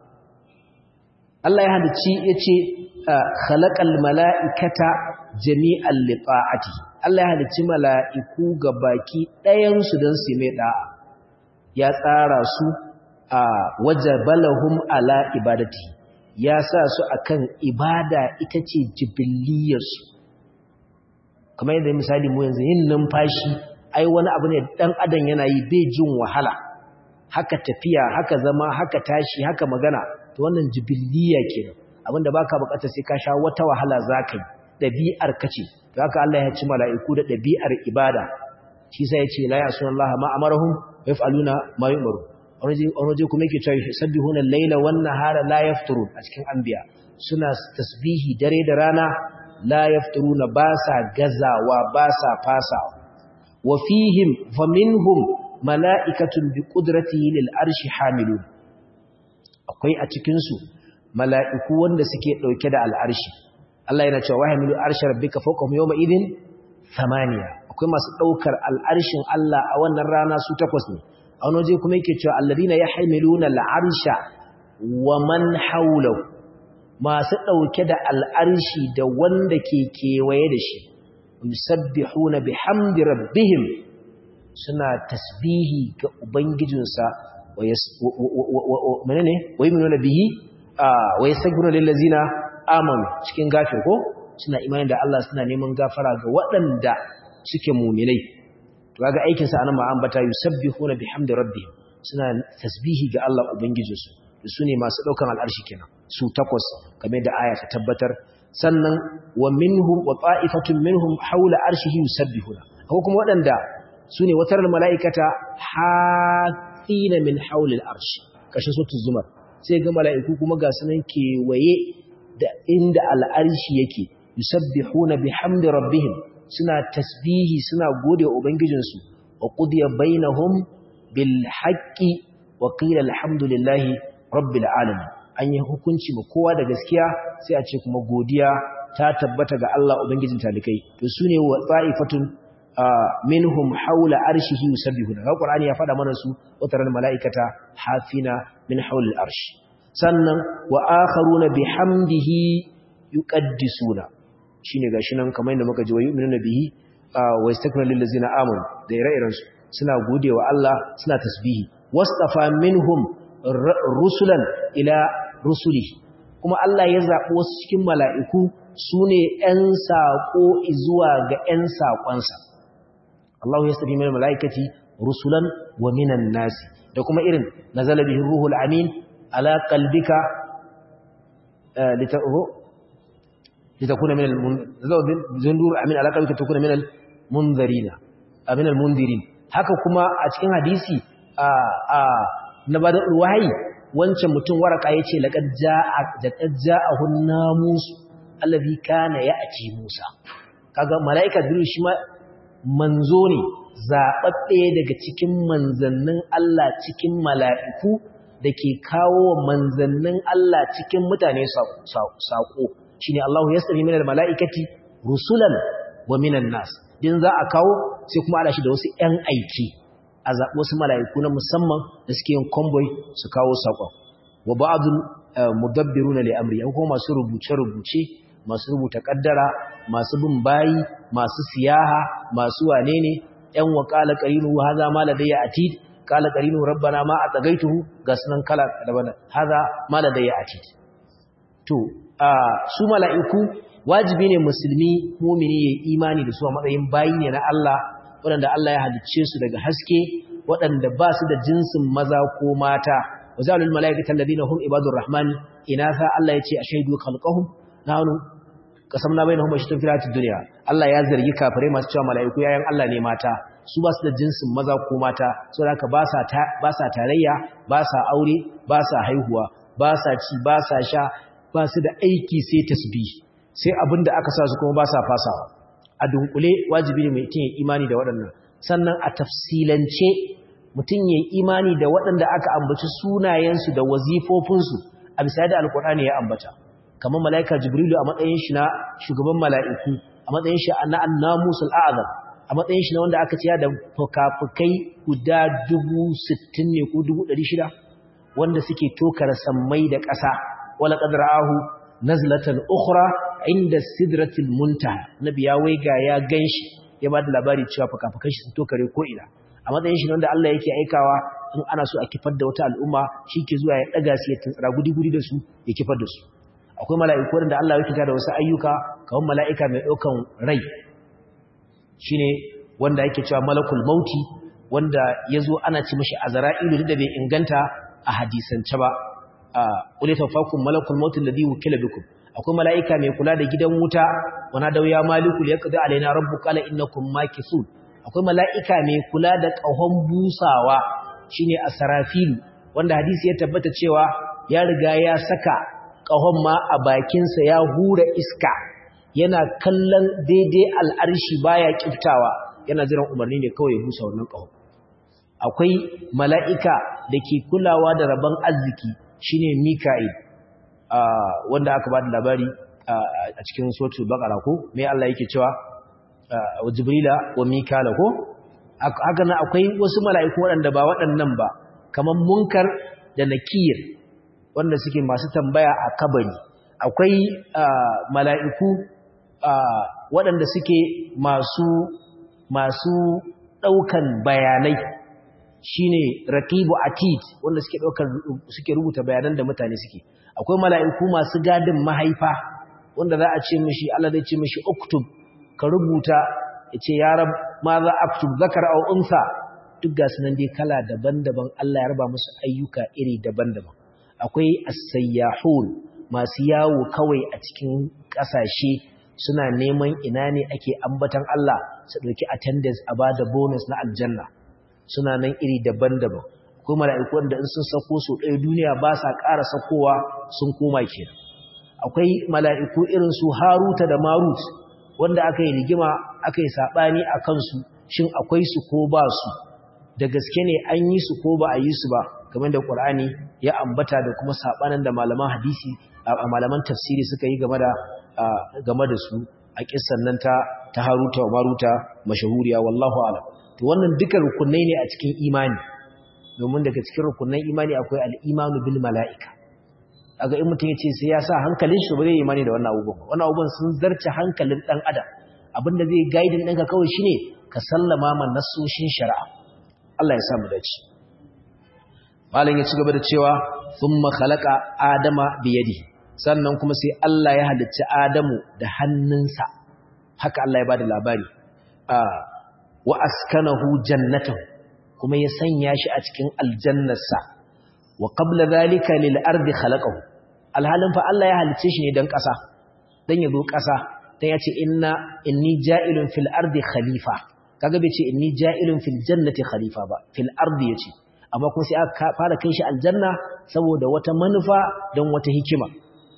Allah ya halicci yace khalaqal mala'ikata jami'an li ta'ati Allah ya halicci mala'iku baki ɗayan su dan su mai da'a ya tsara su a wajabalahum ala ibadati ya sa su akan ibada ita ce jibilliyarsu kamar yadda misali mu yanzu yin numfashi ai wani abu ne dan adam yana yi bai jin wahala haka tafiya haka zama haka tashi haka magana to wannan jibilliya kenan abinda baka bukatar sai ka sha wata wahala zakai dabi'ar kace to haka Allah ya ci mala'iku da ɗabi'ar ibada shi sai ya ce la ya'suna Allah ma amarahum wa yaf'aluna ma yu'maru wani waje kuma yake cewa yusabbihuna al-laila wan nahara la yafturun a cikin anbiya suna tasbihi dare da rana la yafturuna ba sa gazawa ba sa fasawa wa fihim faminhum mala'ikatun bi qudratihi lil arshi hamilun akwai a cikin su mala'iku wanda suke dauke da al'arshi Allah yana cewa wahamilu arshi rabbika fawqahum yawma idin thamaniya akwai masu daukar al'arshin Allah a wannan rana su takwas ne a wani waje kuma yake cewa alladina yahmiluna al'arsha wa man hawlahu masu dauke da al'arshi da wanda ke kewaye da shi yusabbihuna bihamdi rabbihim suna tasbihi ga ubangijinsa wa menene wa yu'minuna bihi wa yastaghfiruna lil ladzina amanu cikin gafir ko suna imani da Allah suna neman gafara ga waɗanda suke mu'minai to kaga aikin sa anan ma ambata yusabbihuna bihamdi rabbihim suna tasbihi ga Allah ubangijinsu su ne masu daukan al'arshi kenan su takwas kamar da aya ta tabbatar sannan wa minhum wa ta'ifatun minhum hawla arshihi yusabbihuna ko kuma waɗanda su ne watar mala'ikata hafina min hawlil arshi kashin sautin zumar sai ga mala'iku kuma ga sunan kewaye da inda al'arshi yake yusabbihuna bihamdi rabbihim suna tasbihi suna gode wa ubangijinsu wa qudiya bainahum bil haqqi wa qila alhamdulillahi rabbil alamin an yi hukunci ma kowa da gaskiya sai a ce kuma godiya ta tabbata ga Allah ubangijin talikai to sune wa ta'ifatun minhum haula arshihi yusabbihuna ga qur'ani ya fada mana su wataran malaikata hafina min haula al-arsh sannan wa akharuna bihamdihi yuqaddisuna shine gashi nan kamar yadda muka ji wa yu'minuna bihi wa yastakbiruna lil ladzina amanu da ire-iren su suna godewa Allah suna tasbihi wastafa minhum rusulan ila rusulihi kuma Allah ya zaɓi wasu cikin mala'iku su ne ‘yan saƙo zuwa ga ‘yan saƙonsa. Allah ya stafi mai mala'ikati rusulan wa minan nasi da kuma irin na zalabihin ruhul amin ala kalbika litakuna minal zundur amin ala kalbika takuna minal munzarina minal mundirin haka kuma a cikin hadisi a na bada wahayi wancan mutum waraka ya ce laƙar ja'ahun namusu allazi kana ya ake musa kaga mala'ika jiru shi ma manzo ne zaɓaɓɓe daga cikin manzannin Allah cikin mala'iku da ke kawo manzannin Allah cikin mutane saƙo shi ne Allah ya sami minar mala'ikati rusulan wa minan nas din za a kawo sai kuma ala shi da wasu ‘yan aiki a zaɓi wasu mala'iku na musamman da suke yin convoy su kawo saƙon wa ba'adun mudabbiruna li amri an kuma masu rubuce-rubuce masu rubuta kaddara masu bin bayi masu siyaha masu wane ne ‘yan wa ƙala ƙarinu haza ma ladayya atid ƙala ƙarinu rabbana ma a tsagaituhu ga sunan kala daban haza ma ladayya atid to su mala'iku wajibi ne musulmi mumini ya imani da su a matsayin bayi ne na Allah waɗanda Allah ya halicce su daga haske waɗanda ba su da jinsin maza ko mata wa zalul mala'ikatan ladina hum ibadur rahmani inatha Allah yace ashhadu khalqahum nahnu qasamna bainahum mashitun fil hayatid dunya Allah ya zargi kafirai masu cewa mala'iku yayan Allah ne mata su ba su da jinsin maza ko mata saboda haka ba sa ba sa tarayya ba sa aure ba sa haihuwa ba sa ci ba sa sha ba su da aiki sai tasbih sai abinda aka sa su kuma ba sa fasawa a dunkule wajibi ne mutum ya imani da waɗannan sannan a tafsilance mutum ya imani da waɗanda aka ambaci sunayensu da wazifofinsu a bisa da alkur'ani ya ambata kamar mala'ika jibrilu a matsayin shi na shugaban mala'iku a matsayin shi na annamusul a'azam a matsayin shi na wanda aka ciya da fukafukai guda dubu sittin ne ko dubu ɗari shida wanda suke tokar sammai da ƙasa wala ƙadra'ahu nazlatan ukhra inda sidratil muntaha nabi ya waiga ya ganshi ya ba da labari cewa fukafukan shi sun tokare ko ina a matsayin shi wanda Allah yake aikawa in ana so a kifar da wata al'umma shi ke zuwa ya daga su ya tuntsara gudi-gudi da su ya kifar da su akwai mala'iku wanda Allah yake da wasu ayyuka kamar mala'ika mai ɗaukan rai shine wanda yake cewa malakul mauti wanda ya zo ana ci mashi azra'ilu da bai inganta a hadisance ba a ulita fakun malakul mauti alladhi wukila bikum akwai mala'ika mai kula da gidan wuta wana da ya maliku liyaqdi alaina rabbuka la innakum makithun akwai mala'ika mai kula da ƙahon busawa shine asrafil wanda hadisi ya tabbata cewa ya riga ya saka ƙahon ma a bakinsa ya hura iska yana kallon daidai al'arshi baya kiftawa yana jiran umarni ne kawai ya busa wannan ƙahon akwai mala'ika da ke kulawa da rabon arziki shine mika'il wanda aka ba da labari a cikin sotu bakara ko mai Allah yake cewa wa jibrila wa mikala ko haka nan akwai wasu mala'iku waɗanda ba waɗannan ba kamar munkar da nakir wanda suke masu tambaya a kabari akwai mala'iku waɗanda suke masu masu ɗaukan bayanai shine raqibu atid wanda suke ɗaukar suke rubuta bayanan da mutane suke akwai mala'iku masu gadin mahaifa wanda za a ce mishi Allah zai ce mishi uktub ka rubuta yace ya rab ma za aktub zakar aw unsa duk ga sunan dai kala daban-daban Allah ya raba musu ayyuka iri daban-daban akwai as-sayyahun masu yawo kawai a cikin kasashe suna neman ina ne ake ambatan Allah su dauki attendance a bada bonus na aljanna suna nan iri daban-daban akwai mala'iku wanda in sun sako su ɗaya duniya ba sa ƙara sakowa sun koma kenan akwai mala'iku irin su Haruta da Marut wanda aka yi rigima aka yi saɓani a kansu shin akwai su ko ba su da gaske ne an yi su ko ba a yi su ba game da ƙur'ani ya ambata da kuma saɓanin da malaman hadisi a malaman tafsiri suka yi game da game da su a kissan nan ta ta Haruta wa Maruta mashahuriya wallahu a'lam to wannan duka rukunai ne a cikin imani domin daga cikin rukunan imani akwai al-imanu bil mala'ika aga in mutum yace sai ya sa hankalin shi ba zai imani da wannan abubuwan wannan abubuwan sun zarce hankalin dan adam abinda zai guide ɗinka kawai shine ka sallama man nasoshin shari'a Allah ya sa mu dace malam ya ci gaba da cewa thumma khalaqa adama bi yadihi sannan kuma sai Allah ya halicci Adamu da hannunsa haka Allah ya bada labari wa askanahu jannatahu kuma ya sanya shi a cikin aljannarsa wa qabla zalika lil ardi khalaqahu alhalin fa Allah ya halicce shi ne dan ƙasa dan yazo ƙasa dan yace inna inni ja'ilun fil ardi khalifa kaga bai ce inni ja'ilun fil jannati khalifa ba fil ardi yace amma kuma sai aka fara kai shi aljanna saboda wata manufa dan wata hikima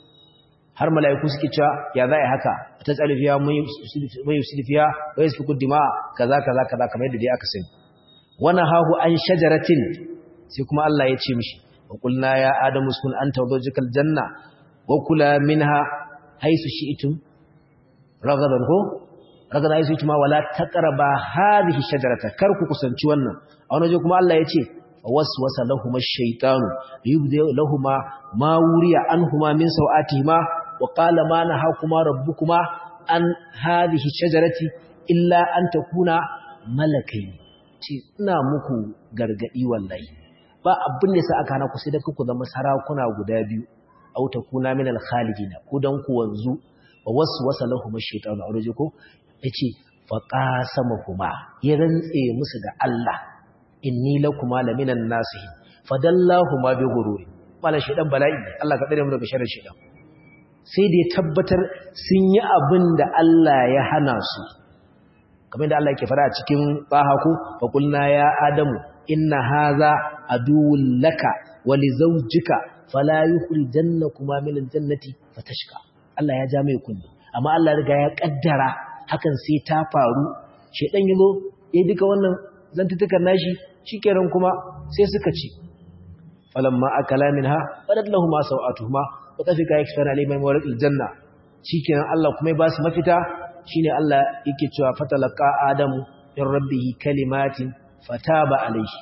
har mala'iku suke cewa ya za a haka ta tsalifiya mai yusulifiya wa yasfiku dima kaza kaza kaza kamar yadda dai aka sani wana hahu an shajaratin sai kuma Allah ya ce mishi wa qulna ya adamu uskun anta wa zawjukal janna wa kula minha haythu shi'tum ragadan ko ragadan haythu shi'tum wala taqraba hadhihi shajarata kar ku kusanci wannan a wani waje kuma Allah ya ce waswasa lahumu ash-shaytanu yubdi lahumu ma wuriya anhuma min sawatihima wa qala ma nahakuma rabbukuma an hadhihi shajarati illa an takuna malakaini ce ina muku gargadi wallahi ba abin da sa aka hana ku sai da ku zama sarakuna guda biyu aw takuna min al-khalidin ku dan ku wanzu wa waswasa lahum ash-shaytanu aure ko yace fa qasamahuma ya rantse musu da Allah inni lakuma laminan nasihin fadallahuma bi ghururi mala shaydan bala'i Allah ka dare mu daga sharrin shaydan sai da ya tabbatar sun yi abin da Allah ya hana su kamar da Allah ke fara a cikin bahaku fa qulna ya adamu inna hadha aduwwun laka wa li zawjika fala yukhrijannakuma min aljannati fatashqa Allah ya ja mai kunni amma Allah riga ya kaddara hakan sai ta faru shedan yazo eh duka wannan zantutukan nashi shikenan kuma sai suka ci falamma akala minha badat lahumu sawatuhuma wa tafika yakfana liman warqil janna shikenan Allah kuma ya ba su mafita shine Allah yake cewa fatalaqa adamu in rabbihi kalimatin fataba alayhi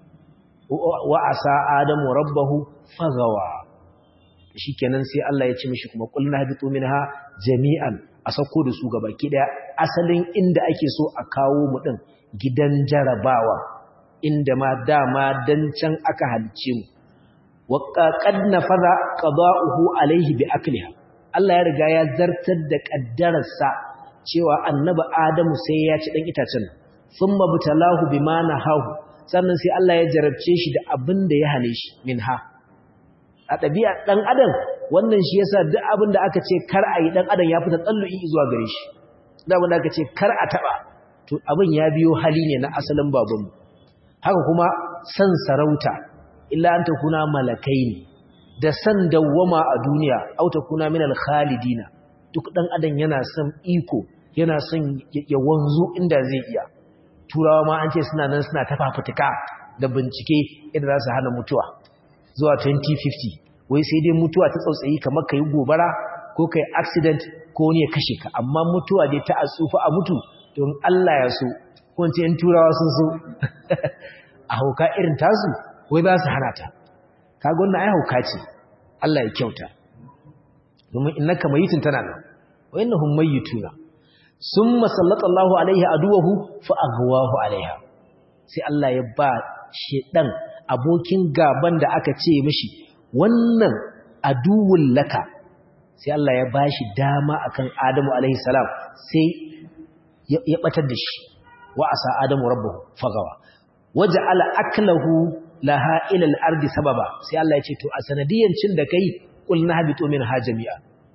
wa asa adamu rabbahu fagawa shikenan sai Allah ya ce mishi kuma qulna habitu minha jami'an a sauko da su gabaki daya asalin inda ake so a kawo mu din gidan jarabawa inda ma dama dan can aka halice mu wa qad nafadha qada'uhu alayhi bi akliha Allah ya riga ya zartar da kaddararsa cewa annabi Adamu sai ya ci dan itacen thumma butalahu bima nahahu sannan sai Allah ya jarabce shi da abin da ya hane shi minha a ɗabi'a ɗan adam wannan shi yasa duk abin da aka ce kar a yi dan adam ya fita tsallu'i zuwa gare shi duk abin da aka ce kar a taba to abin ya biyo hali ne na asalin babanmu haka kuma san sarauta illa an takuna malakai ne da san dawwama a duniya au takuna min al-khalidina duk dan adam yana son iko yana son ya wanzu inda zai iya turawa ma an ce suna nan suna tafafutuka da bincike yadda za su hana mutuwa zuwa 2050 wai sai dai mutuwa ta tsautsayi kamar kai gobara ko kai accident ko ne ya kashe ka amma mutuwa dai ta atsufa a mutu don Allah ya so ko ce in turawa sun so a hauka irin tasu wai za su hana ta kaga wannan ai hauka ce Allah ya kyauta domin innaka mayitun tana nan wa innahum mayituna summa sallallahu alaihi aduwahu fa aghwahu alaiha sai Allah ya ba shedan abokin gaban da aka ce mishi wannan aduwul laka sai Allah ya bashi dama akan Adamu alaihi salam sai ya batar da shi wa asa Adamu rabbuhu fagawa waja'ala aklahu laha ila al-ardi sababa sai Allah ya ce to a sanadiyan cin da kai qulna habitu minha jami'a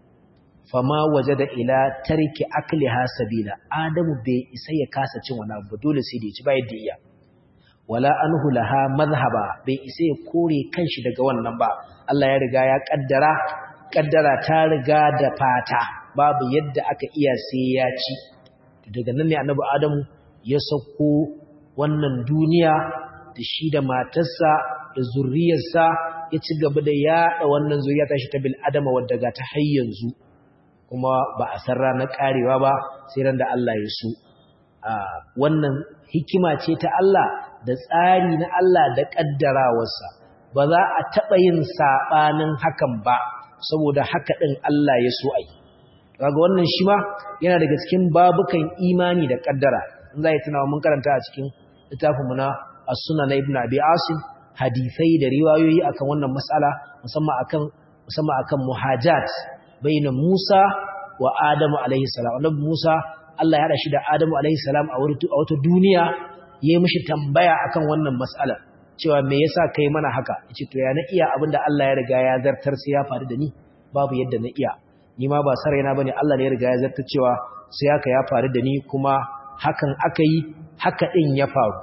fama wajada ila tarki akliha sabila adamu bai isa ya kasa cin wani abu dole sai da ya ci ba yadda iya wala anhu laha madhhaba bai isa ya kore kanshi daga wannan ba Allah ya riga ya kaddara kaddara ta riga da fata babu yadda aka iya sai ya ci daga nan ne annabi adamu ya sauko wannan duniya da shi da matarsa da zurriyarsa ya ci gaba da yaɗa wannan zuriya ta shi ta bil adama wadda ga ta har yanzu kuma ba a san ranar karewa ba sai ran da Allah ya so wannan hikima ce ta Allah da tsari na Allah da kaddarawarsa ba za a taɓa yin saɓanin hakan ba saboda haka ɗin Allah ya so ai kaga wannan shi ma yana daga cikin babukan imani da kaddara in za yi tunawa mun karanta a cikin littafinmu na as-sunan na ibnu abi asim hadisai da riwayoyi akan wannan mas'ala musamman akan musamman akan muhajat baina Musa wa Adamu alaihi salam annabi Musa Allah ya hada shi da Adamu alaihi salam a wata duniya yayi mishi tambaya akan wannan mas'ala cewa me yasa kai mana haka yace to ya na iya abinda Allah ya riga ya zartar sai ya faru da ni babu yadda na iya ni ma ba saraina bane Allah ne ya riga ya zartar cewa sai haka ya faru da ni kuma hakan aka yi haka din ya faru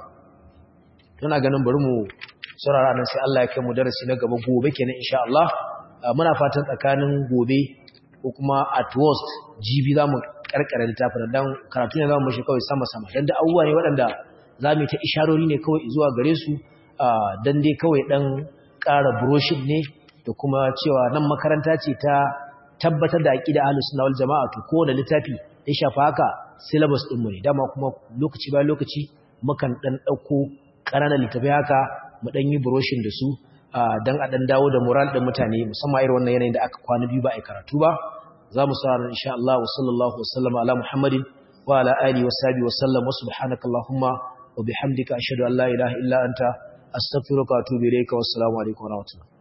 tuna ganin bari mu saurara nan sai Allah ya kai mu darasi na gaba gobe kenan insha Allah muna fatan tsakanin gobe ko kuma at worst jibi zamu karkare littafin dan karatu ne zamu mishi kawai sama sama dan da abubuwa ne waɗanda zamu ta isharori ne kawai zuwa gare su dan dai kawai dan ƙara brochure ne da kuma cewa nan makaranta ce ta tabbatar da aqida ahlus sunna wal jamaa to ko da littafi ya shafa haka syllabus din mu ne dama kuma lokaci bayan lokaci mukan dan dauko ƙananan littafai haka mu dan yi brochure da su dan a dan dawo da moral din mutane musamman irin wannan yanayin da aka kwana biyu ba a karatu ba za mu sa insha Allah wa sallallahu wa sallama ala Muhammadin wa ala alihi wa sahbihi wa sallam wa subhanaka allahumma wa bihamdika ashhadu an la ilaha illa anta astaghfiruka wa atubu ilayka wa assalamu alaikum wa rahmatullahi